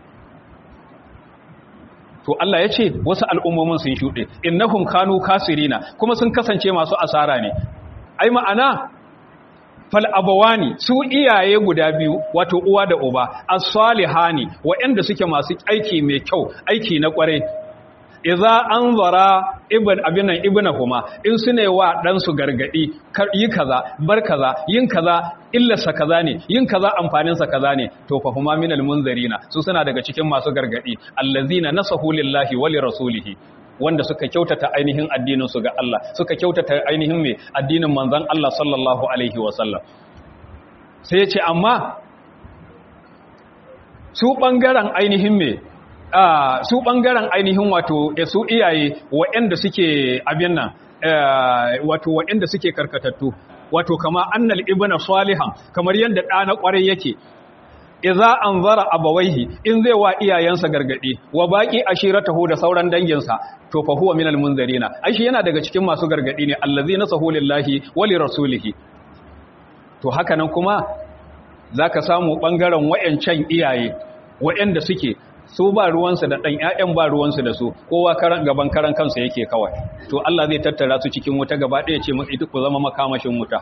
to Allah ya ce wasu al'ummomin sun shuɗe innahum kanu kasirina kuma sun kasance masu asara ne ai ma'ana fal abawani su iyaye guda biyu wato uwa da uba as-salihani waɗanda suke masu aiki mai kyau aiki na kware idza anzara ibn abinan ibnahuma in sune wa dan su gargadi yi kaza bar kaza yin kaza illarsa kaza ne yin kaza amfanin sa kaza ne to fa huma minal munzarina su suna daga cikin masu gargadi allazina nasahu lillahi wa lirasulihi wanda suka kyautata ainihin addinin su ga Allah suka kyautata ainihin me addinin manzon Allah sallallahu alaihi wa sallam sai ya ce amma su bangaren ainihin me Uh, su ɓangaren ainihin wato e su iyaye waɗanda suke abin nan uh, wato waɗanda suke karkatattu wato kama annal ibna salihan kamar yadda ɗa na ƙwarai yake idza anzara abawaihi in zai wa iyayensa gargadi wa baqi ashiratahu da sauran danginsa to fa huwa minal munzarina ai shi yana daga cikin masu gargadi ne allazina sahu lillahi wa lirasulihi to haka nan kuma zaka samu ɓangaren wayancan iyaye wayanda suke su ba ruwansu da ɗan ‘ya'yan ba ruwansu da su kowa gaban karan kansa yake kawai to Allah zai tattara su cikin wuta gaba ɗaya ce masu ita ku zama makamashin wuta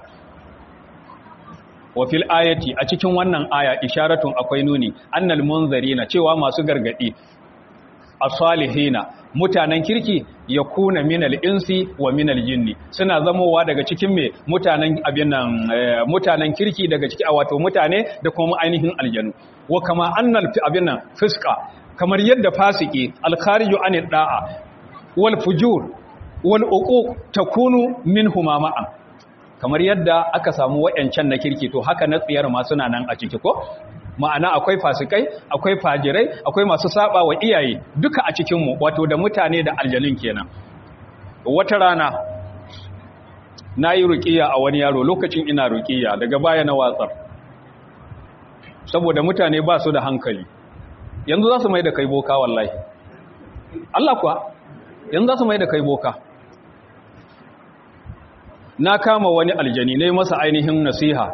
wa fil ayati a cikin wannan aya isharatun akwai nuni annal munzarina cewa masu gargadi as-salihina mutanen kirki ya kuna minal insi wa minal jinni suna zamowa daga cikin me mutanen abin nan mutanen kirki daga ciki wato mutane da kuma ainihin aljanu wa kama annal abin nan fiska kamar yadda fasiki al-khariju anid da'a wal fujur wal uquq takunu minhuma ma'an kamar yadda aka samu wayancan na kirki to haka na tsiyar ma suna nan a ciki ko ma'ana akwai fasikai akwai fajirai akwai masu saba wa iyaye duka a cikinmu wato da mutane da aljanun kenan wata rana na yi ruƙiya a wani yaro lokacin ina ruƙiya daga baya na watsar saboda mutane ba su da hankali yanzu za su mai da kai boka wallahi Allah kuwa yanzu za su mai da kai boka na kama wani aljani ne masa ainihin nasiha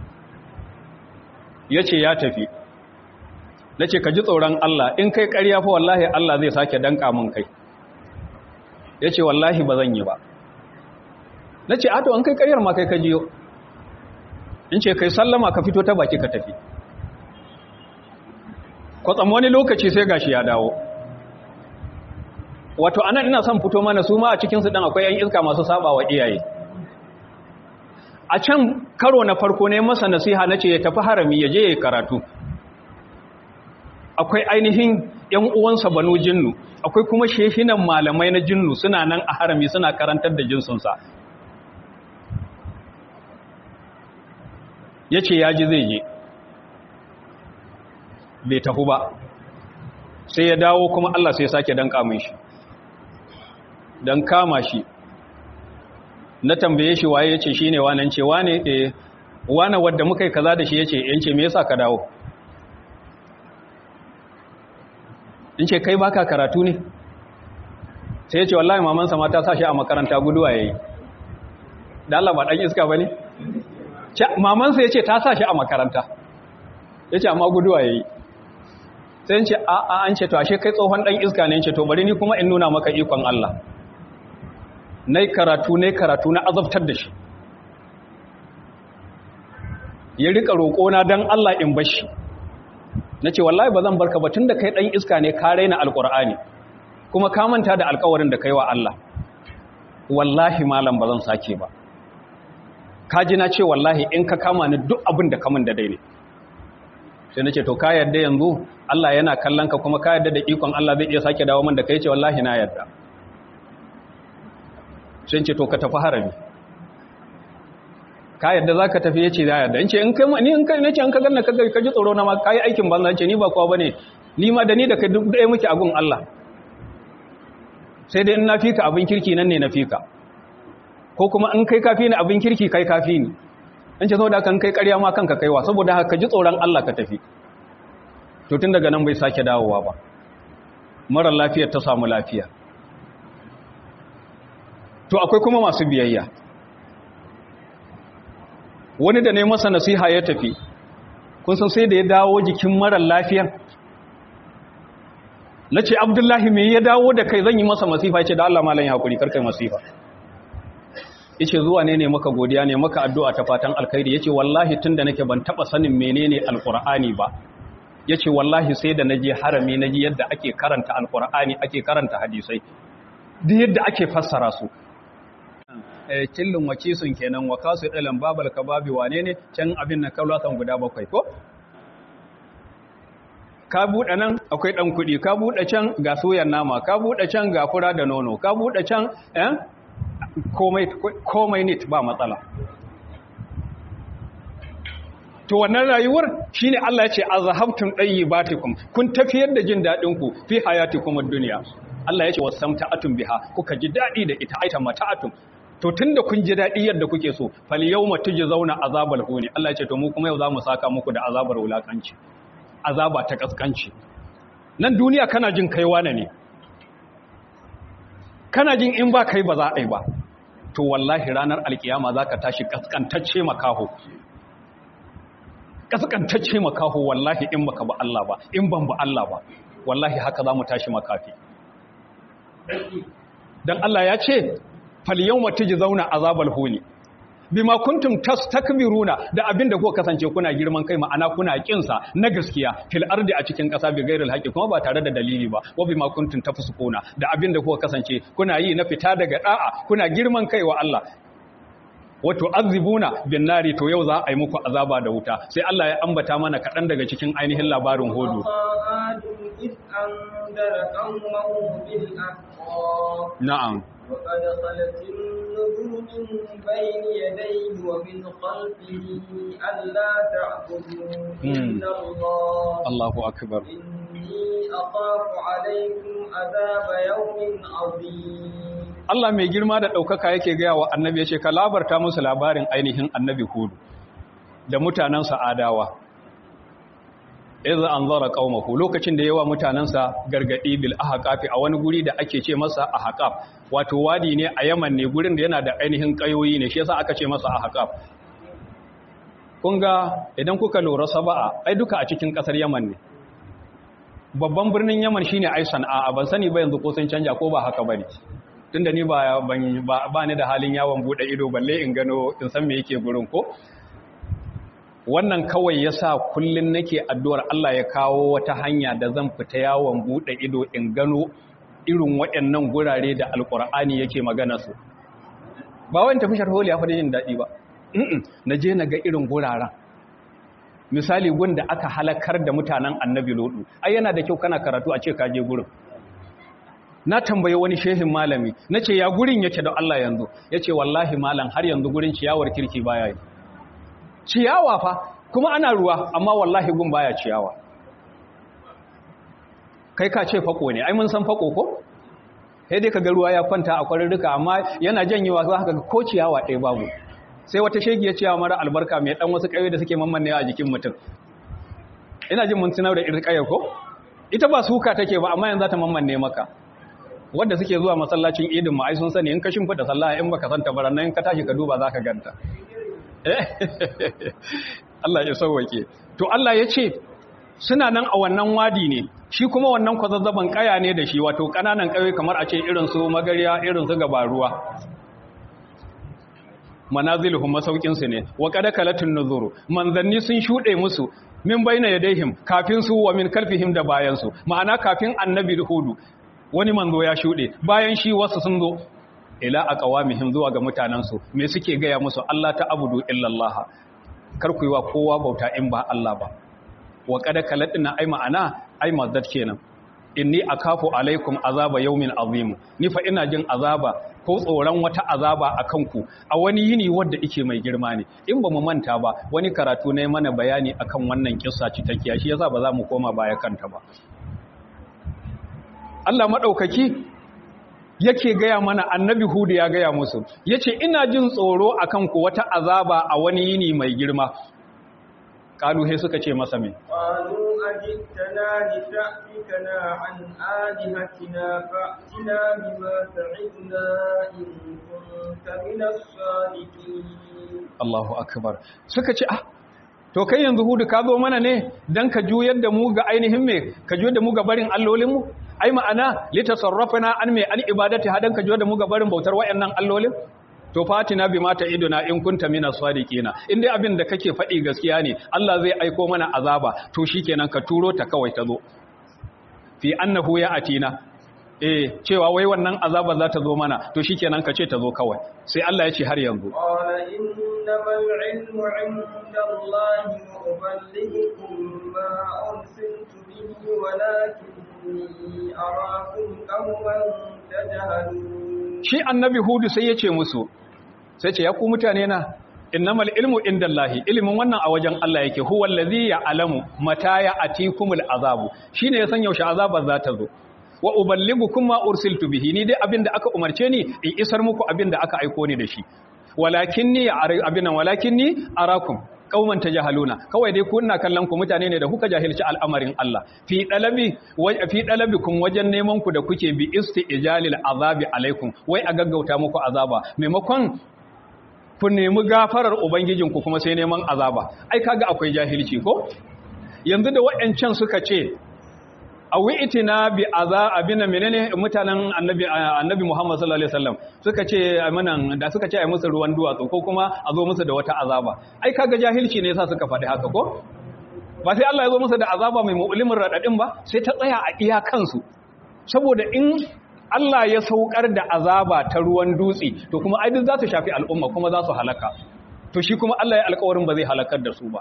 ya ce ya tafi na ce ka ji tsoron Allah in kai ƙarya fa wallahi Allah zai sake danka mun kai ya ce wallahi ba zan yi ba na ce ato an kai ƙaryar ma kai ka jiyo in ce kai sallama ka fito ta baki ka tafi kwatsam wani lokaci sai gashi ya dawo wato anan ina son fito mana su ma a cikinsu ɗan akwai 'yan iska masu saba wa iyaye a can karo na farko ne masa nasiha na ce ya tafi harami ya je ya karatu akwai ainihin ‘yan uwansa banu jinnu akwai kuma shehinan malamai na jinnu suna nan a harami suna karantar da jinsunsa ya ce ya ji zai je bai tafi ba sai ya dawo kuma Allah sai sake don kamun shi don kama shi na tambaye shi waye yace shine wannan ce wane eh wane wanda muka yi kaza da shi yace yance me yasa ka dawo in ce kai baka karatu ne sai yace wallahi maman sa ma ta sa shi a makaranta guduwa yayi da Allah ba dan iska bane maman sa yace ta sa shi a makaranta yace amma guduwa yayi sai yace a a an ce to ashe kai tsohon dan iska ne yace to bari ni kuma in nuna maka ikon Allah na karatu na karatu na azabtar da shi ya rika roƙona don Allah in bashi na ce wallahi ba zan barka ba tun da kai ɗan iska ne ka raina alƙur'ani kuma ka manta da alƙawarin da kai wa Allah wallahi malam ba zan sake ba ka ji na ce wallahi in ka kama ni duk abin da kamun da dai ne sai na ce to ka yarda yanzu Allah yana kallon ka kuma ka yarda da ikon Allah zai iya sake dawo man da kai ce wallahi na yarda sai ce to ka tafi harami ka yadda za ka tafi ya ce za yadda in ce in kai ni in kai nace an ka ganna ka ji tsoro na ma ka yi aikin banza ce ni ba kowa bane ni ma da ni da kai duk ɗaya muke a gun Allah sai dai in na fika abin kirki nan ne na fika ko kuma in kai kafi ni abin kirki kai kafi ni in ce saboda kan kai ƙarya ma kanka kaiwa saboda haka ji tsoron Allah ka tafi to tun daga nan bai sake dawowa ba mara lafiyar ta samu lafiya to akwai kuma masu biyayya wani da ne masa nasiha ya tafi kun san sai da ya dawo jikin marar lafiyan na ce abdullahi me ya dawo da kai zan yi masa masifa ya ce da Allah malam ya haƙuri karkai masifa ya ce zuwa ne ne maka godiya ne maka addu'a ta fatan alkhairi ya ce wallahi tun da nake ban taɓa sanin menene alƙur'ani ba ya ce wallahi sai da na je harami na ji yadda ake karanta alƙur'ani ake karanta hadisai duk yadda ake fassara su cillin wakisun kenan wa kasu ɗalan babal ka babi wane ne can abin na kaulatan guda bakwai ko ka buɗe nan akwai ɗan kuɗi ka buɗe can ga soyan nama ka buɗe can ga fura da nono ka buɗe can komai nit ba matsala to wannan rayuwar shine Allah ya ce azhabtum dayyibatikum kun tafiyar da jin dadin ku fi hayatikum ad-dunya Allah ya ce wasamta'atum biha kuka ji dadi da ita aita mata'atum to tunda kun ji dadi yadda kuke so fal yawma tujzauna azabal huni Allah ya ce to mu kuma yau zamu saka muku da azabar wulakanci azaba ta kaskanci nan duniya kana jin kai wane ne kana jin in ba kai ba za a yi ba to wallahi ranar alkiyama zaka tashi kaskantacce makaho kaskantacce makaho wallahi in baka ba Allah ba in ban ba Allah ba wallahi haka za mu tashi makafi dan Allah ya ce fal yawma tujzauna azabal huni bima kuntum tastakbiruna da abinda kuka kasance kuna girman kai ma'ana kuna kinsa na gaskiya fil ardi a cikin kasa bi gairil haqi kuma ba tare da dalili ba wa bima kuntum tafsukuna da abinda kuka kasance kuna yi na fita daga da'a kuna girman kai wa Allah wato azibuna bin nari to yau za a yi muku azaba da wuta sai Allah ya ambata mana kaɗan daga cikin ainihin labarin hodo na'am وقد خلت النذر من بين يديه ومن خلفه ألا تعبدوا إلا الله الله أكبر إني أخاف عليكم عذاب يوم عظيم Allah mai girma da ɗaukaka yake gaya wa annabi ya ce ka labarta musu labarin ainihin annabi hudu da mutanensa adawa iza an zara ƙaumahu lokacin da yawa mutanensa gargaɗi bil ahaqafi a wani guri da ake ce masa ahaqaf wato wadi ne a yaman ne gurin da yana da ainihin ƙayoyi ne shi yasa aka ce masa ahaqaf kun ga idan kuka lura saba'a ai duka a cikin ƙasar yaman ne babban birnin yaman shine ai sana'a ban sani ba yanzu ko sun canja ko ba haka bane tunda ni ba ba ni da halin yawon bude ido balle in gano in san me yake gurin ko wannan kawai yasa kullun nake addu'ar Allah ya kawo wata hanya da zan fita yawon bude ido in gano irin waɗannan gurare da alkur'ani yake magana su ba wani tafi sharholi ya faɗi jin daɗi ba na je na ga irin guraren misali gun da aka halakar da mutanen annabi lodu ai yana da kyau kana karatu a ce ka je gurin na tambaye wani shehin malami na ce ya gurin yake da Allah yanzu ya ce wallahi malam har yanzu gurin ciyawar kirki baya yi ciyawa fa kuma ana ruwa amma wallahi gun baya ciyawa kai ka ce fako ne ai mun san fako ko sai dai kaga ruwa ya kwanta a kwarurruka amma yana janyewa za ka ga ko ciyawa ɗaya babu sai wata shegi ya ciyawa mara albarka mai dan wasu ƙayoyi da suke mammannewa a jikin mutum ina jin mun tunar da irin ƙayar ko ita ba suka take ba amma yanzu ta mammanne maka wanda suke zuwa masallacin idin ma ai sun sani in ka shimfida sallah in baka santa baran nan ka tashi ka duba zaka ganta Allah ya sauwake to Allah ya ce suna nan a wannan wadi ne shi kuma wannan kwazazzaban kaya ne da shi wato kananan kayoyi kamar a ce irin su magariya irin su gabaruwa manaziluhum masaukin su ne wa qad kalatun nuzuru manzanni sun shude musu min baina yadaihim kafin su wa min kalfihim da bayan su ma'ana kafin annabi hudu wani manzo ya shude bayan shi wasu sun zo ila aqwamihim zuwa ga mutanansu me suke gaya musu Allah ta abudu illallah kar ku yi wa kowa bauta in ba Allah ba wa kada kalatina ai ma'ana ai mazdat kenan inni akafu alaikum azaba yawmin azim ni fa ina jin azaba ko tsoron wata azaba akan ku a wani yini wanda yake mai girma ne in ba mu manta ba wani karatu ne mana bayani akan wannan kissa cikakkiya shi yasa ba za mu koma baya kanta ba Allah madaukaki yake gaya mana annabi hudu ya gaya musu yace ina jin tsoro akan ku wata azaba a wani yini mai girma kalu he suka ce masa me qalu ajitana li ta'fikana an alihatina fa'tina bima ta'idna in kunta min as-sadiqin Allahu akbar suka ce ah to kai yanzu hudu ka zo mana ne dan ka juyar da mu ga ainihin me ka juyar da mu ga barin allolin mu ai ma'ana litasarrafana an me an ibadati hadan ka juyar da mu ga barin bautar wayannan allolin to fatina bi mata iduna in kunta mina sadiqina in dai abin da kake faɗi gaskiya ne Allah zai aiko mana azaba to shikenan ka turo ta kawai ta zo fi annahu ya atina eh cewa wai wannan azaba za ta zo mana to shikenan ka ce ta zo kawai sai Allah ya ce har yanzu qala innamal ilmu inda Allah wa uballighukum ma ursiltu bihi walakinni arakum qawman tajhalun shi annabi hudu sai ya ce musu sai ce ya ku mutane na innamal ilmu indallahi ilimin wannan a wajen Allah yake huwa allazi ya'lamu mata ya atikumul azabu shine ya san yaushe azabar za ta zo wa uballigukum ma ursiltu bihi ni dai abinda aka umarce ni in isar muku abinda aka aiko ni da shi walakinni abinna walakinni arakum kauman tajahaluna kawai dai ku ina kallon ku mutane ne da kuka jahilci al'amarin Allah fi dalabi fi dalabikum wajen neman ku da kuke bi isti'jalil azabi alaikum wai a gaggauta muku azaba maimakon ku nemi gafarar ubangijinku kuma sai neman azaba ai kaga akwai jahilci ko yanzu da waɗancan suka ce awi itina bi aza abina menene mutanen annabi annabi Muhammad sallallahu alaihi wasallam suka ce amanan da suka ce ai musu ruwan duwatsu ko kuma a zo musu da wata azaba ai kaga jahilci ne yasa suka faɗi haka ko ba sai Allah ya zo musu da azaba mai mu'limin radadin ba sai ta tsaya a iya kansu saboda in Allah ya saukar da azaba ta ruwan dutse to kuma ai duk za su shafi al'umma kuma za su halaka to shi kuma Allah ya alƙawarin ba zai halakar da su ba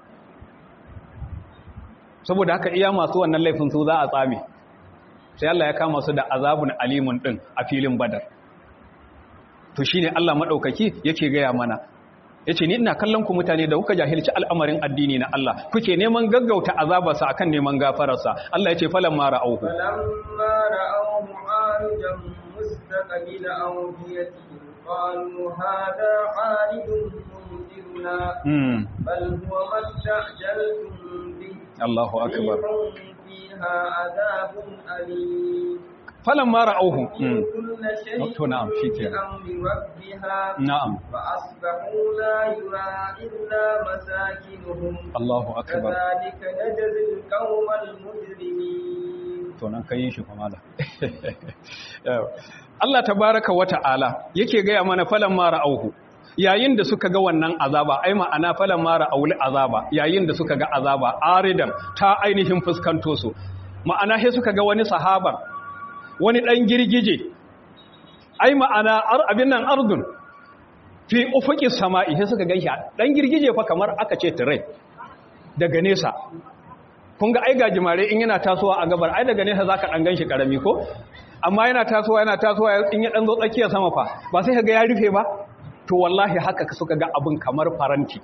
saboda haka iya masu wannan laifin su za a tsame sai Allah ya kama su da azabun alimun din a filin badar to shine Allah madaukaki yake gaya mana yace ni ina kallon ku mutane da kuka jahilci al'amarin addini na Allah kuke neman gaggauta azabarsa akan neman gafararsa Allah yace falan ma ra'auhu فلما رأوه عارجا مستقبل أوديتهم قالوا هذا عارض ممطرنا mm. بل هو ما استعجلتم به Allahu akbar ريح فيها عذاب أليم falan ma ra'auhu mm. كل شيء to na'am shikenan بأمر ربها na'am فأصبحوا لا يرى إلا مساكنهم Allahu akbar كذلك نجزي القوم المجرمين to nan kai shi kuma da Allah tabaraka wa ta'ala yake gaya mana falan mara auhu yayin da suka ga wannan azaba ai ma'ana falan mara auli azaba yayin da suka ga azaba aridan ta ainihin fuskanto su ma'ana sai suka ga wani sahaban wani dan girgije ai ma'ana ar abin nan ardun fi ufuqi sama'i sai suka ganshi dan girgije fa kamar aka ce tirai daga nesa kun ga ai gajimare in yana tasowa a gabar ai daga nesa zaka dan ganshi karami ko amma yana tasowa yana tasowa in ya dan zo tsakiyar sama fa ba sai kaga ya rufe ba to wallahi haka suka ga abin kamar faranti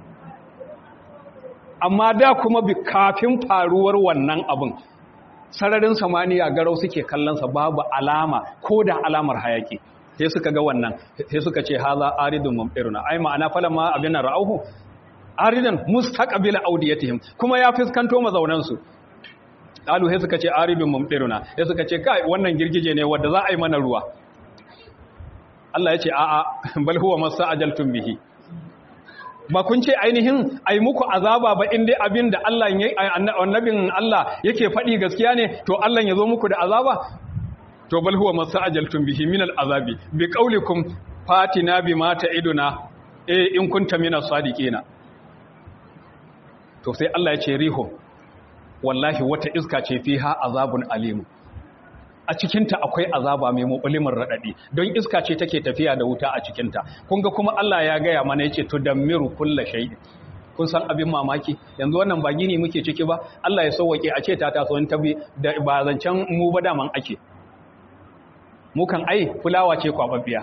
amma da kuma bi kafin faruwar wannan abin sararin samaniya garau suke kallon sa babu alama ko da alamar hayaki sai suka ga wannan sai suka ce haza aridun mumtiruna ai ma'ana falamma abin ra'auhu aridan mustaqbila audiyatihim kuma ya fiskanto mazaunan su qalu sai suka ce aridun mumtiruna sai suka ce kai wannan girgije ne wanda za a yi mana ruwa Allah ya ce a'a bal huwa masa'ajaltum bihi ba kun ce ainihin ai muku azaba ba in dai abin da Allah ya annabin Allah yake faɗi gaskiya ne to Allah ya zo muku da azaba to bal huwa masa'ajaltum bihi min al'azabi bi qaulikum fatina bima ta'iduna eh in kunta minas sadiqina to sai Allah ya ce riho wallahi wata iska ce fiha azabun alim a cikinta akwai azaba mai mubulimin radadi don iska ce take tafiya da wuta a cikinta kun ga kuma Allah ya gaya mana yace to dammiru kulla shay'in kun san abin mamaki yanzu wannan ba gini muke ciki ba Allah ya sauwake a ce ta taso in tabi da ba zancen mu ba daman ake mu kan ai fulawa ce kwababbiya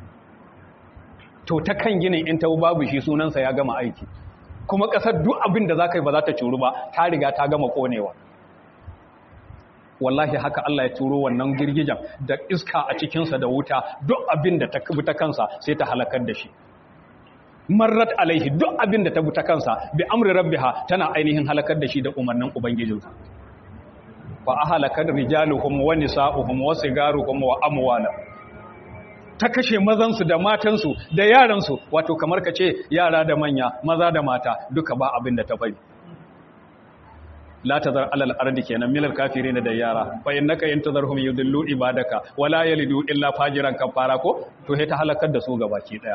to ta kan ginin in ta babu shi sunansa ya gama aiki kuma ƙasar duk abin da za ka yi ba za ta curu ba ta riga ta gama ƙonewa wallahi haka Allah ya turo wannan girgijan da iska a cikinsa da wuta duk abin da ta bi ta kansa sai ta halakar da shi marrat alaihi duk abin da ta bi ta kansa bi amri rabbiha tana ainihin halakar da shi da umarnin ubangijinsa fa ahalakar rijaluhum wa nisa'uhum wa sigaruhum wa amwala ta kashe mazansu da matansu da yaransu wato kamar ka ce yara da manya maza da mata duka ba abin da ta bari la tazar alal ardi kenan milal kafirin da yara fa innaka yantazarhum yudillu ibadaka wala yalidu illa fajiran kafara ko to he ta halakar da su gabaki daya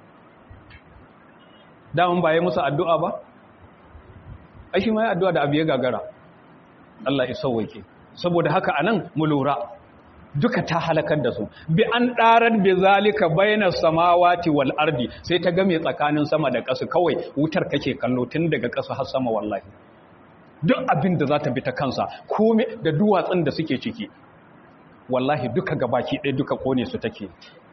daman ba yi musu addu'a ba ai shi ma ya addu'a da abu ya gagara Allah ya sauwake saboda haka anan mu lura duka ta halakar da su bi an ɗarar bi zalika bayna samawati wal ardi sai ta game tsakanin sama da ƙasa kawai wutar kake kallo tun daga ƙasa har sama wallahi duk abin da za ta bi ta kansa kome da duwatsun da suke ciki wallahi duka gabaki ɗaya duka kone su take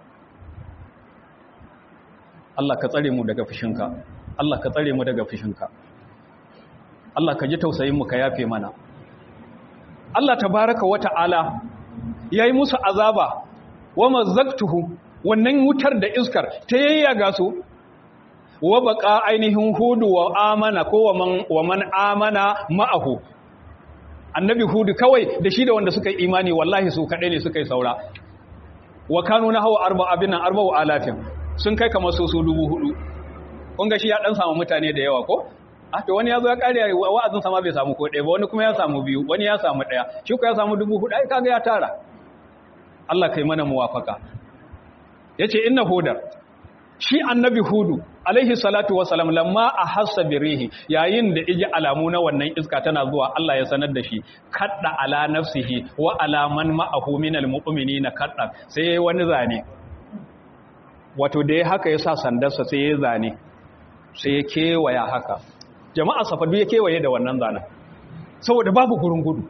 Allah ka tsare mu daga fushinka Allah ka tsare mu daga fushinka Allah ka ji tausayin mu ka yafe mana Allah tabaraka wa ta'ala yayi musu azaba wa mazzaktuhu wannan wutar da iskar ta yayyaga su wa baka ainihin hudu wa amana ko wa man wa man amana ma'ahu annabi hudu kawai da shi da wanda suka yi imani wallahi su kadai ne suka yi saura wa kanu na hawa arba abinan arba wa alafin sun kai kamar su su dubu hudu kun ga shi ya dan samu mutane da yawa ko a to wani ya zo ya kare wa'azin sama bai samu ko ɗaya ba wani kuma ya samu biyu wani ya samu ɗaya shi ko ya samu dubu hudu ai kaga ya tara Allah kai mana muwafaka yace inna hudar shi annabi hudu alaihi salatu wasalam lamma a hassa birihi yayin da iji alamu na wannan iska tana zuwa Allah ya sanar da shi kadda ala nafsihi wa ala man ma'ahu minal mu'minina kadda sai yayi wani zane wato da ya haka ya sa sandarsa sai ya zane sai ya kewaya haka jama'a safadu ya kewaye da wannan zanen saboda babu gurin gudu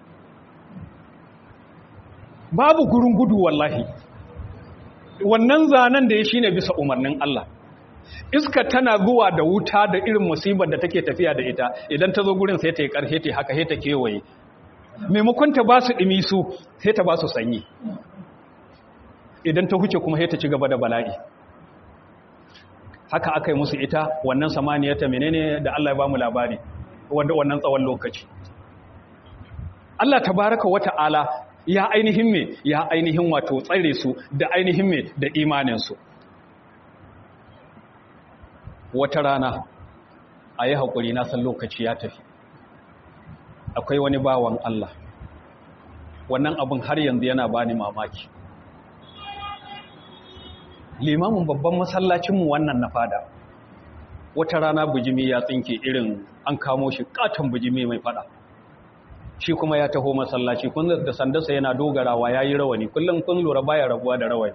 babu gurin gudu wallahi wannan zanen da ya shine bisa umarnin Allah iska tana zuwa da wuta da irin musibar da take tafiya da ita idan ta zo gurin sai ta yi ƙarfe ta haka sai ta kewaye maimakon ta ba su ɗimi su sai ta ba su sanyi idan ta huce kuma sai ta ci gaba da bala'i haka aka yi musu ita wannan samaniya ta menene da Allah ya ba mu labari wanda wannan tsawon lokaci Allah tabaraka wata'ala ya ainihin me ya ainihin wato tsare su da ainihin me da imaninsu wata rana a yi haƙuri na san lokaci ya tafi akwai wani bawan Allah wannan abin har yanzu yana bani mamaki limamin babban masallacinmu wannan na fada wata rana bujimi ya tsinke irin an kamo shi katon bujimi mai fada shi kuma ya taho masallaci kun da sandarsa yana dogarawa ya yi rawani kullum kun lura baya rabuwa da rawani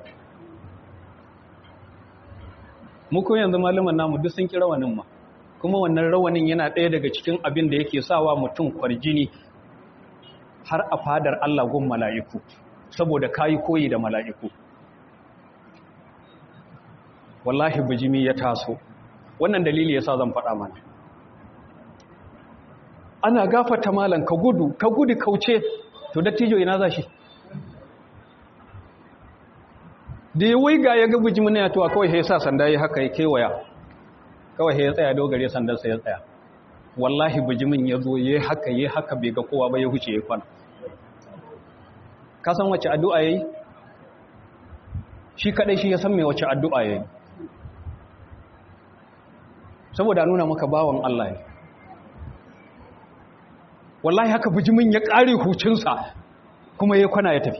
muku yanzu malaman namu duk sun ki rawanin ma kuma wannan rawanin yana ɗaya daga cikin abin da yake sawa mutum kwarjini har a fadar Allah gun mala'iku saboda kayi koyi da mala'iku wallahi bijimi ya taso wannan dalili yasa zan faɗa mana ana gafata malan ka gudu ka gudu kauce to dattijo ina za shi da ya waiga ya ga bijimin na yatuwa kawai ya sa sanda ya haka ya kewaya kawai ya tsaya dogare sandarsa ya tsaya wallahi bijimin ya zo ya haka ya haka bai ga kowa ba ya huce ya kwana ka san wace addu'a ya yi shi kadai shi ya san mai wace addu'a ya yi saboda nuna maka bawan Allah ne wallahi haka bijimin ya ƙare hucinsa kuma ya kwana ya tafi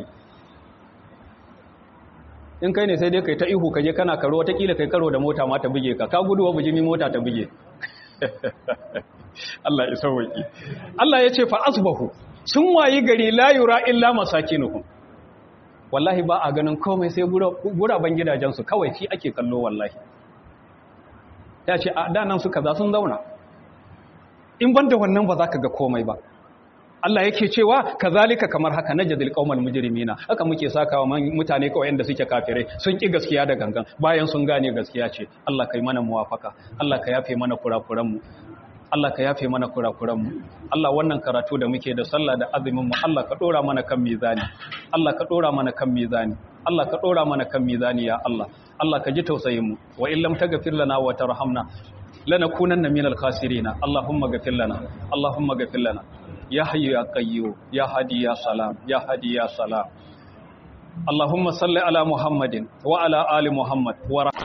in kai ne sai dai kai ta ihu kaje kana karo watakila kai karo da mota ma ta buge ka ka guduwa bijimi mota ta buge Allah ya sauwaki Allah ya ce fa asbahu sun wayi gari la yura illa masakinuhum wallahi ba a ganin komai sai guraben gidajensu kawai shi ake kallo wallahi ya ce a danan su kaza sun zauna in banda wannan ba za ka ga komai ba Allah yake cewa kazalika kamar haka najzil qaumal mujrimina haka muke sakawa mutane kawai inda suke kafirai sun ki gaskiya da gangan bayan sun gane gaskiya ce Allah kai mana muwafaka Allah ka yafe mana kurakuran mu Allah ka yafe mana kurakuran mu Allah wannan karatu da muke da sallah da azumin mu Allah ka dora mana kan mizani Allah ka dora mana kan mizani Allah ka dora mana kan mizani ya Allah Allah ka ji tausayin mu wa illam taghfir lana wa tarhamna lanakunanna minal khasirin Allahumma ghfir lana Allahumma ghfir lana ya hayyu ya qayyu ya hadi ya salam ya hadi ya salam Allahumma salli ala Muhammadin wa ala ali Muhammad wa